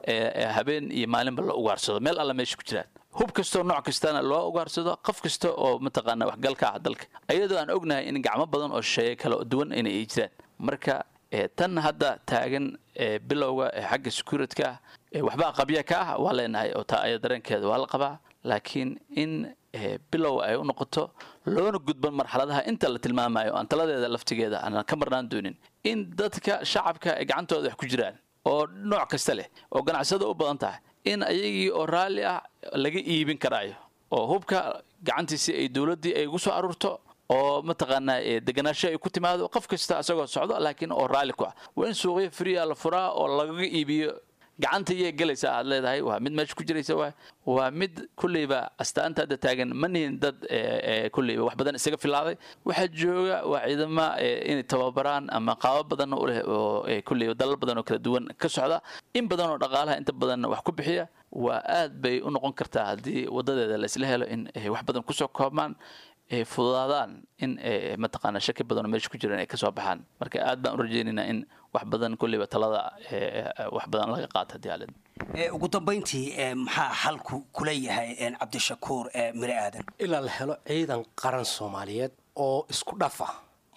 habeen iyo maalinba la ugaarsado meel alla meesha ku jiraan hub kastoo nooc kastana loo ugaarsado qof kasta oo mataqaana waxgalka ah dalka ayadoo aan ognahay in gacmo badan oo shisheeye kale oo duwan inay ay jiraan marka tan hadda taagan bilowga xagga securityka waxbaa qabya ka ah waa leenahay oo taa aya dareenkeeda waa la qabaa laakiin in bilow ay u noqoto loona gudban marxaladaha inta la tilmaamayo aan taladeeda laftigeeda aanan ka marnaan doonin in dadka shacabka ay gacantooda wax ku jiraan oo nooc kasta leh oo ganacsada u badan tahay in ayagii oo raalli ah laga iibin karaayo oo hubka gacantiisii ay dowladdii ay ugu soo aruurto oo mataqaanaa deganaasho ay ku timaado qof kasta isagoo socdo laakiin oo raalli ku ah waa in suuqyo friya la furaa oo lagaga iibiyo gacanta iyay gelaysa aad leedahay waa mid meesha ku jiraysa waa waa mid kulleyba astaanta hadda taagan ma nihin dad kulleyba wax badan isaga filaaday waxaa jooga waa ciidama inay tababaraan ama qaabo badan u leh oo kulleyba dalal badan oo kala duwan ka socda in badan oo dhaqaalaha inta badan wax ku bixiya waa aad bay u noqon kartaa haddii wadadeeda laisla helo in wax badan kusoo koobmaan ay fududaadaan in mataqaana shaki badanoo meesha ku jiraan ay kasoo baxaan marka aad baan u rajaynaynaa in wax badan kulleyba talada wax badan laga qaato haddii aalid ugu dambayntii maxaa xalku kula yahay cabdishakuur mire aadan ilaa la helo ciidan qaran soomaaliyeed oo isku dhafa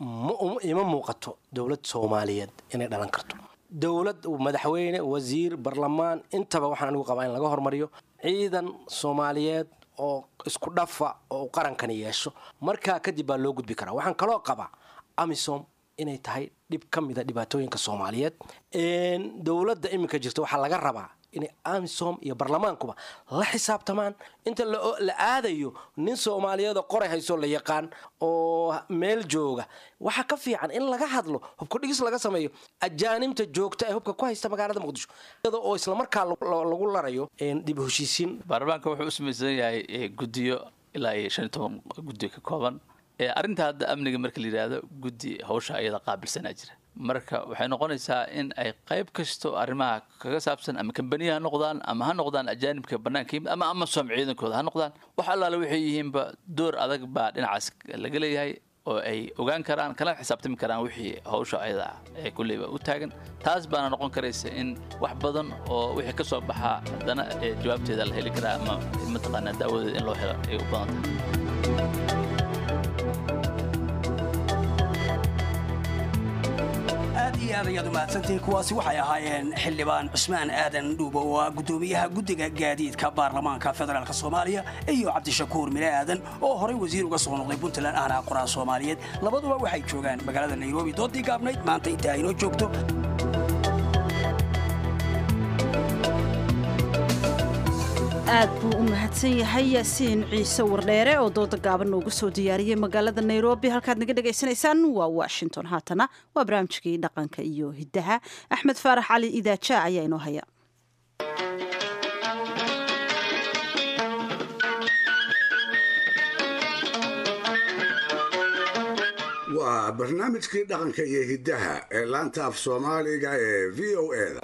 ima muuqato dowlad soomaaliyeed inay dhalan karto dowlad madaxweyne wasiir barlamaan intaba waxaan anigu qabaa in laga hormariyo ciidan soomaaliyeed oo isku dhafa oo qarankani yeesho markaa kadib baa loo gudbi karaa waxaan kaloo qabaa amisom inay tahay dhib ka mida dhibaatooyinka soomaaliyeed dowladda iminka jirta waxaa laga rabaa inay amisom iyo barlamaankuba la xisaabtamaan inta la aadayo nin soomaaliyeedoo qoray haysoo la yaqaan oo meel jooga waxaa ka fiican in laga hadlo hubka dhigis laga sameeyo ajaanibta joogta ee hubka ku haysta magaalada muqdisho iyada oo islamarkaa lagu larayo dib heshiisiin baarlamaanka wuxuu u samaysan yahay guddiyo ilaa iyo shan iyo toban guddi ka kooban arrinta hadda amniga marka la yidhaahdo guddi hawsha ayada qaabilsanaa jira marka waxay noqonaysaa in ay qayb kasto arrimaha kaga saabsan ama kambaniya ha noqdaan ama ha noqdaan ajaanibka bannaanka yimid ama amasom ciidankooda ha noqdaan wax allaale waxay yihiinba door adag baa dhinacaas laga leeyahay oo ay ogaan karaan kana xisaabtami karaan wixii hawsha ayada ee kulleyba u taagan taas baana noqon karaysa in wax badan oo wixii ka soo baxaa haddana jawaabteeda la heli karaa ama mataqaanaa daawadeeda in loo helo ay u badan tahay aad iyo aad ayaad umahadsantihiin kuwaasi waxay ahaayeen xildhibaan cusmaan aadan dhuubo oo ah guddoomiyaha guddiga gaadiidka baarlamaanka federaalk soomaaliya iyo cabdishakuur mire aadan oo horay wasiir uga soo noqday puntland ahna qoraa soomaaliyeed labaduba waxay joogaan magaalada nairobi doodii gaabnayd maanta inta aynoo joogto aad buu u mahadsan yahay yaasiin ciise wardheere oo dooda gaaban noogu soo diyaariyey magaalada nairobi halkaad naga dhagaysanaysaan waa washington haatana waa barnaamijkii dhaqanka iyo hiddaha axmed faarax cali idaaja ayaa inoo haya waa barnaamijkii dhaqanka iyo hiddaha ee laanta af soomaaliga ee v o eda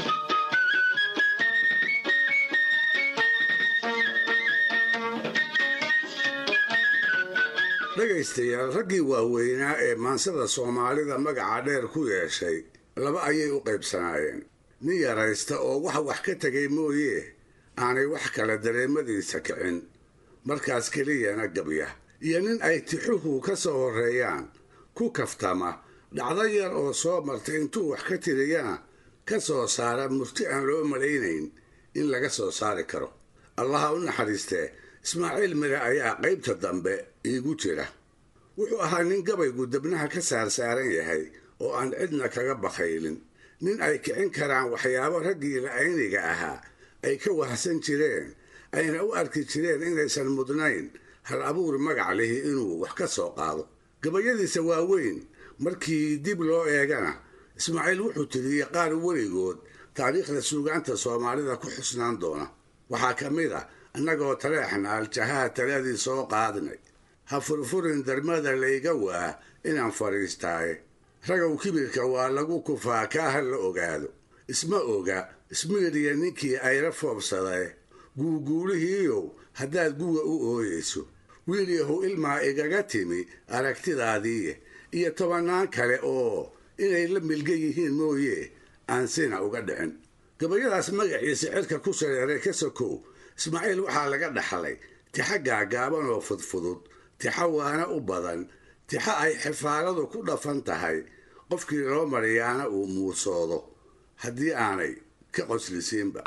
dhegaystayaal raggii waaweynaa ee maansada soomaalida magaca dheer ku yeeshay laba ayay u qaybsanaayeen nin yaraysta oo wax wax ka tegay mooyee aanay wax kale dareemadiisa kicin markaas keliyana gabya iyo nin ay tixuhu ka soo horreeyaan ku kaftama dhacdo yar oo soo martay intuu wax ka tiriyana ka soo saara murti aan loo malaynayn in laga soo saari karo allaha u naxariistee ismaaciil mire ayaa qaybta dambe iigu jira wuxuu ahaa nin gabaygu debnaha ka saarsaaran yahay oo aan cidna kaga bakaylin nin ay kicin karaan waxyaabo raggii la'ayniga ahaa ay ka wahsan jireen ayna u arki jireen inaysan mudnayn hal abuur magac lihi inuu wax ka soo qaado gabayadiisa waaweyn markii dib loo eegana ismaaciil wuxuu tiriyey qaar weligood taariikhda suugaanta soomaalida ku xusnaan doona waxaa ka mid ah annagoo taleexna aljahaa taladii soo qaadnay ha furfurin darmada layga waa inaan fadhiistaaye ragow kibirka waa lagu kufaa kaa ha la ogaado isma oga ismiiriya ninkii ayla foobsadae guuguulihiiyow haddaad guga u ooyeyso wiilyahu ilmaa igaga timi aragtidaadiiye iyo tobannaan kale oo inay la milga yihiin mooye aan sina uga dhicin gabayadaas magaciisa cirka ku sareeray ka sokow ismaaciil waxaa laga dhaxlay tixa gaagaaban oo fudfudud tixa waana u badan tixa ay xifaaladu ku dhafan tahay qofkii loo mariyaana uu muusoodo haddii aanay ka qoslisiinba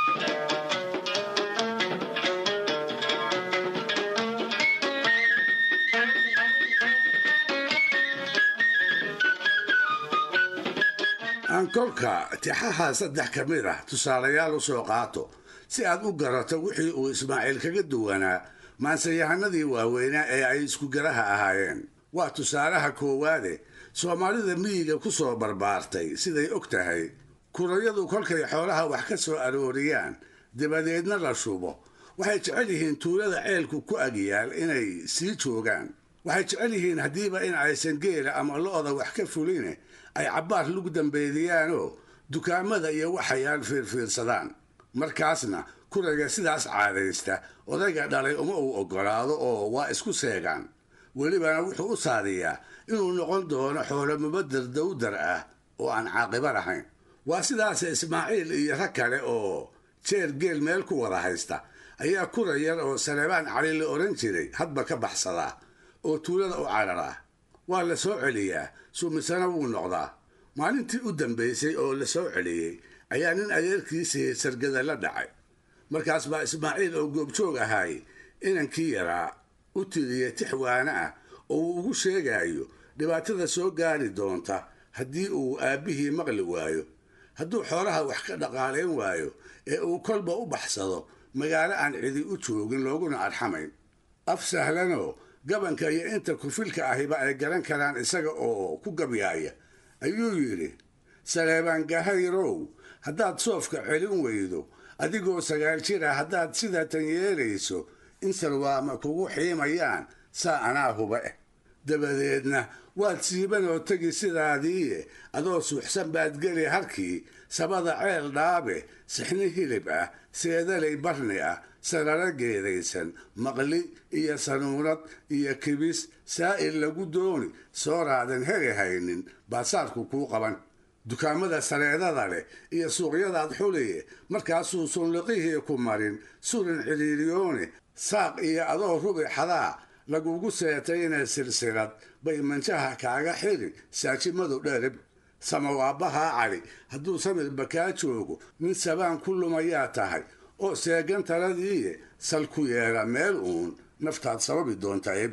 aan kolka tixaha saddex ka mid ah tusaalayaal u soo qaato si aad u garato wixii uu ismaaciil kaga duwanaa maansayahanadii waaweynaa ee ay iskugaraha ahaayeen waa tusaalaha koowaade soomaalida miyiga ku soo barbaartay siday og tahay kurayadu kolkay xoolaha wax ka soo arooriyaan dabadeedna la shubo waxay jecel yihiin tuulada ceelku ku agyaal inay sii joogaan waxay jecel yihiin haddiiba in aysan geela ama lo-da wax ka fuline ay cabbaar lagu dambeediyaanoo dukaamada iyo waxayaan fiirfiirsadaan markaasna kurayga sidaas caadaysta odayga dhalay uma uu oggolaado oo waa isku seegaan welibana wuxuu u saadiyaa inuu noqon doono xoolo mubadar dawdar ah oo aan caaqiba lahayn waa sidaas ismaaciil iyo rag kale oo jeer geel meel ku wada haysta ayaa kura yar oo saleebaan cali la odhan jiray hadba ka baxsadaa oo tuulada u cararaa waa la soo celiyaa suumisana wuu noqdaa maalintii u dambaysay oo la soo celiyey ayaa nin adeerkiisii sargada la dhacay markaas baa ismaaciil oo goobjoog ahaay inankii yaraa u tiriyey tix waana ah oo uu ugu sheegayo dhibaatada soo gaari doonta haddii uu aabbihii maqli waayo hadduu xoolaha wax ka dhaqaalayn waayo ee uu kolba u baxsado magaalo aan cidi u joogin looguna arxamayn af sahlanoo gabanka iyo inta kufilka ahiba ay garan karaan isaga oo ku gabyaaya ayuu yidhi saleebaan gahayrow haddaad soofka celin weydo adigoo sagaal jira haddaad sidatan yeelayso in salwaama kugu xiimayaan saa anaa huba eh dabadeedna waad siibanoo tegi sidaadiiye adoo suuxsan baad geli harkii sabada ceel dhaabe sixni hilib ah seedalay barni ah sararo geedaysan maqli iyo sanuunad iyo kibis saa'il lagu dooni soo raadan heli haynin baasaarku kuu qaban dukaamada sareedada leh iyo suuqyadaad xuliye markaasuu sunliqihii ku marin surin ciliiliyoone saaq iyo adoo rubi xadaa lagugu seetayna silsilad bay manjaha kaaga xiri saajimadu dherib samawaabbahaa cali hadduu samirba kaa joogo nin sabaan ku lumayaa tahay oo seegan taladiiye sal ku yeela meel uun naftaad sababi doontaa ebu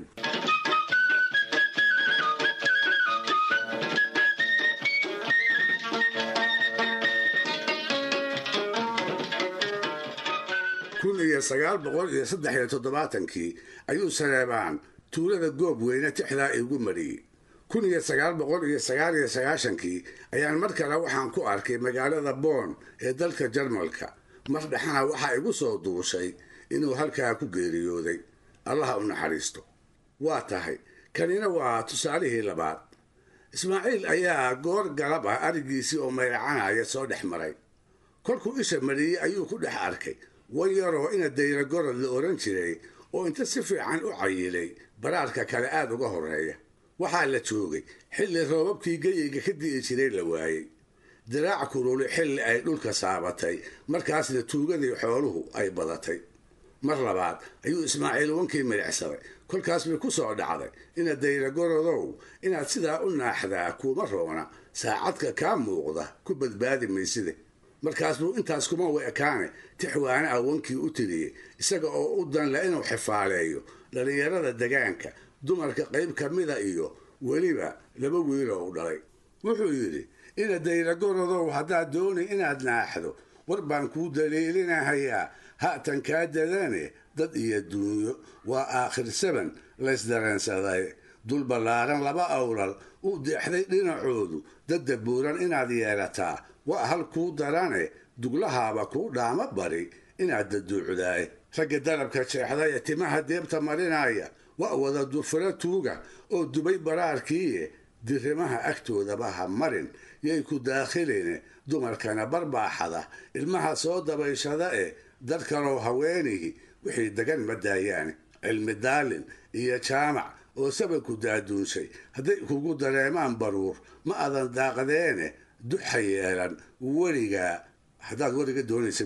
kun iyo sagaal boqol iyo saddex iyo toddobaatankii ayuu saleebaan tuulada goob weyne tixdaa igu mariyey kun iyo sagaal boqol iyo sagaal iyo sagaashankii ayaan mar kale waxaan ku arkay magaalada boon ee dalka jarmalka mar dhexana waxaa igu soo duushay inuu halkaa ku geeriyooday allaha u naxariisto waa tahay kanina waa tusaalihii labaad ismaaciil ayaa goor galab ah arigiisii oo mayracanaya soo dhex maray kolkuu isha mariyey ayuu ku dhex arkay wan yaroo ina dayra gorod la odhan jiray oo inta si fiican u cayilay baraarka kale aada uga horreeya waxaa la joogay xilli roobabkii geyiga ka di'i jiray la waayey diraac kululi xilli ay dhulka saabatay markaasna tuugadii xooluhu ay badatay mar labaad ayuu ismaaciil wankii midhicsaday kolkaas bay ku soo dhacday ina dayra gorodow inaad sidaa u naaxdaa kuuma roona saacadka kaa muuqda ku badbaadi mayside markaas buu intaas kuma wa ekaane tixwaane ah wankii u tiriyey isaga oo u danle inuu xifaaleeyo dhallinyarada degaanka dumarka qayb ka mida iyo weliba laba wiiloo u dhalay wuxuu yidhi ina dayragorodow haddaad dooni inaad naaxdo war baan kuu daliilinahayaa ha'tan kaa dadane dad iyo duunyo waa aakhir saban laysdareensaday dul ballaaran laba awlal u deexday dhinacoodu dadda buuran inaad yeelataa waa hal kuu darane duglahaaba kuu dhaamo bari inaad daduucdaay ragga dalabka jeexday ee timaha deebta marinaya waa wada dufuro tuuga oo dubay baraarkiiye dirimaha agtoodaba ha marin yay ku daakhiline dumarkana barbaaxada ilmaha soo dabayshada ee dad kaloo haweenihi wixii degan ma daayaane cilmi daalin iyo jaamac oo sabanku daaduunshay hadday kugu dareemaan baruur ma adan daaqdeene duxa yeelan weligaa haddaad weliga doonaysa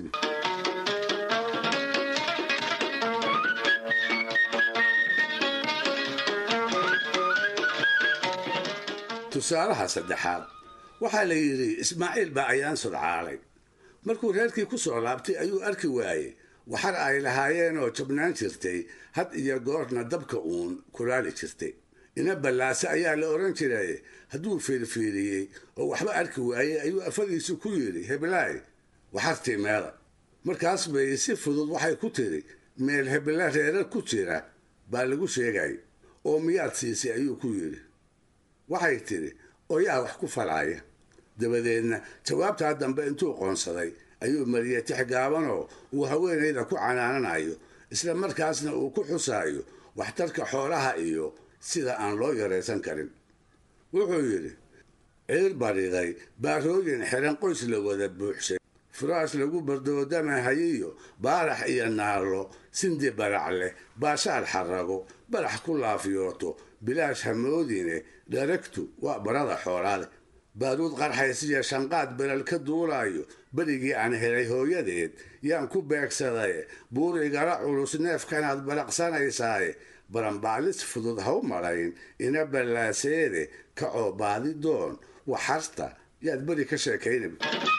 tusaalaha saddexaad waxaa la yidhi ismaaciil baa ayaan sodcaalay markuu reerkii ku soo laabtay ayuu arki waayey waxar ay lahaayeenoo jabnaan jirtay had iyo goorna dabka uun kulaali jirtay ina ballaase ayaa la odhan jiray hadduu fiirfiiriyey oo waxba arki waayey ayuu afadiisu ku yidhi heblaay waxartii meela markaas bay si fudud waxay ku tiri meel hebla reerar ku jira baa lagu sheegay oo miyaad siisay ayuu ku yidhi waxay tidhi oyaa wax ku falaya dabadeedna jawaabtaa dambe intuu qoonsaday ayuu mariyey tix gaabanoo uu haweenayda ku canaananayo isla markaasna uu ku xusaayo waxtarka xoolaha iyo sida aan loo yaraysan karin wuxuu yidhi ciir bariday baarooyin xiran qoys la wada buuxshay furaas lagu bardoodamahayiyo baarax iyo naalo sindi barac leh baashaal xarago barax ku laafiyooto bilaash hamoodine dharagtu waa barada xoolaale baaruud qarxaysiyo shanqaad belal ka duulaayo berigii aan helay hooyadeed yaan ku beegsaday buur igala culus neefkanaad baraqsanaysaaye baranbaalis fudud ha u malayn ina ballaaseede kacoo baadi doon waxarta yaad beri ka sheekaynab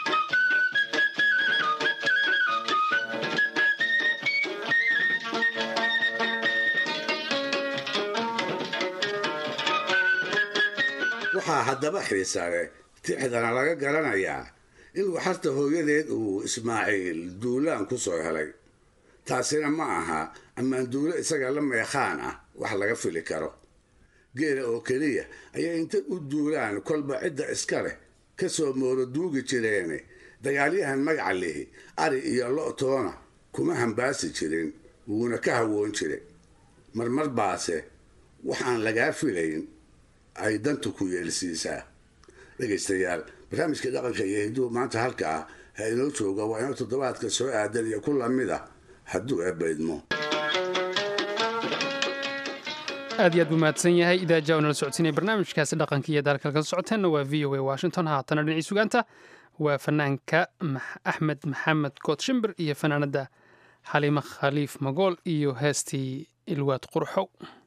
waxaa haddaba xiisa leh tixdana laga garanayaa in waxarta hooyadeed uu ismaaciil duulaan ku soo helay taasina ma aha ammaan duulo isaga la meekhaan ah wax laga fili karo geela oo keliya ayaa inta u duulaan kolba cidda iska leh ka soo mooro duugi jireene dagaalyahan magaca lihi ari iyo lo-toona kuma hambaasi jirin wuuna ka hawoon jire marmar baase waxaan lagaa filayn ay dantu ku yeelsiisaa dhegaystayaal barnaamijka dhaqanka iyo hinduhu maanta halka ah ha inoo jooga waa inoo toddobaadka soo aadan iyo ku lamid ah hadduu eebbaydmo aad iyo aad buu mahadsan yahay idaaja oo nala socodsiinaya barnaamijkaasi dhaqanka iyo daalka kala socoteenna waa v o a washington haatana dhinacii sugaanta waa fanaanka axmed maxamed kood shimbir iyo fanaanadda xaliime khaliif magool iyo heestii ilwaad qurxow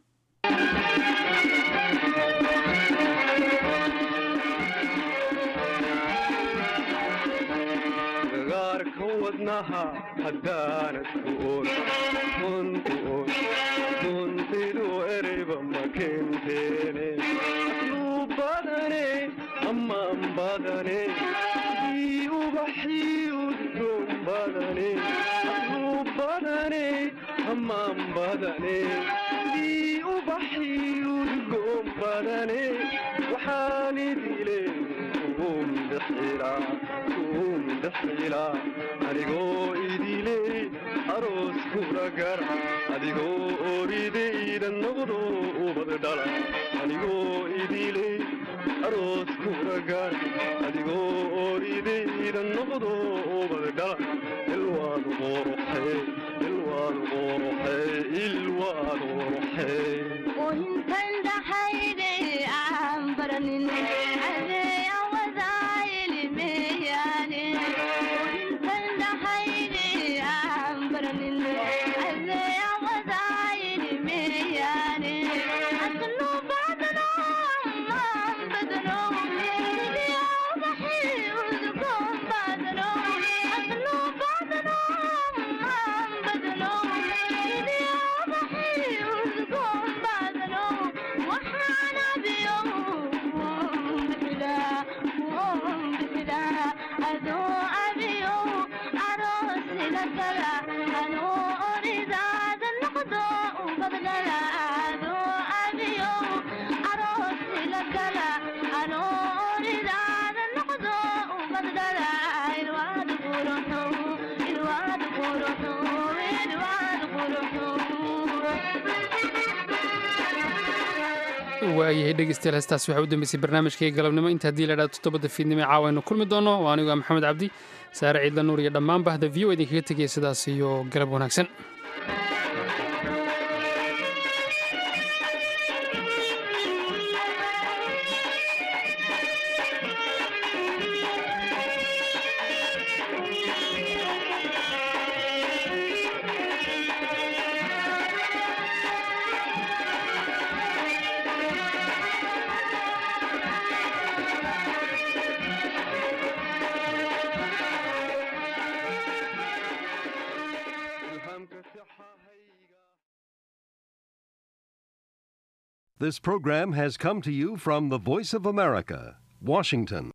wadnaha haddaanad ku oon runtu oon runtidu ereyba ma kenteene luu badane ammaan badane ii ubaxii udgoon badane luu badane ammaan badane ii ubaxii udgoon badane waxaan idile kuum bixilaa kuum bixilaa adigoo idiley aroos kula gara adigoo oridayda noqdo ubad dhala adigoo idiley aroos kula gara adigoo oridayda noqdo ubad dhala ilwaad qoruxe ilwaad qoruxe ilwaad qoruxe intan dhaxayde aan baranin adee awadaayilimeyaane intan dhaxayde aan baranin adee awadaayilimeyaane aslu badano maan badano idiyabaxi udgoon badano aslu badano maan badano idiyabaxi udgoon badano waxaan abiyo bixilaa bixilaa adoo abiyo aroosila gala anoo oridaada noqdo ubadgala adoo abiyo aroosila gala anoo oridaada noqdo ubadgala ilwaad quruxo ilwaad quruxo ilwaad quruxo waayahay dhegeystayaal heestaas waxaa u dambeysay barnaamijkaiga galabnimo inta haddii la dhahdo toddobada fiidnimo ee caawa aynu kulmi doono waa anigu ah maxamed cabdi saare ciidla nuur iyo dhammaan bahda v o idinkaga tegaya sidaas iyo galab wanaagsan ilhaamka This program has come to you from the Voice of America, Washington.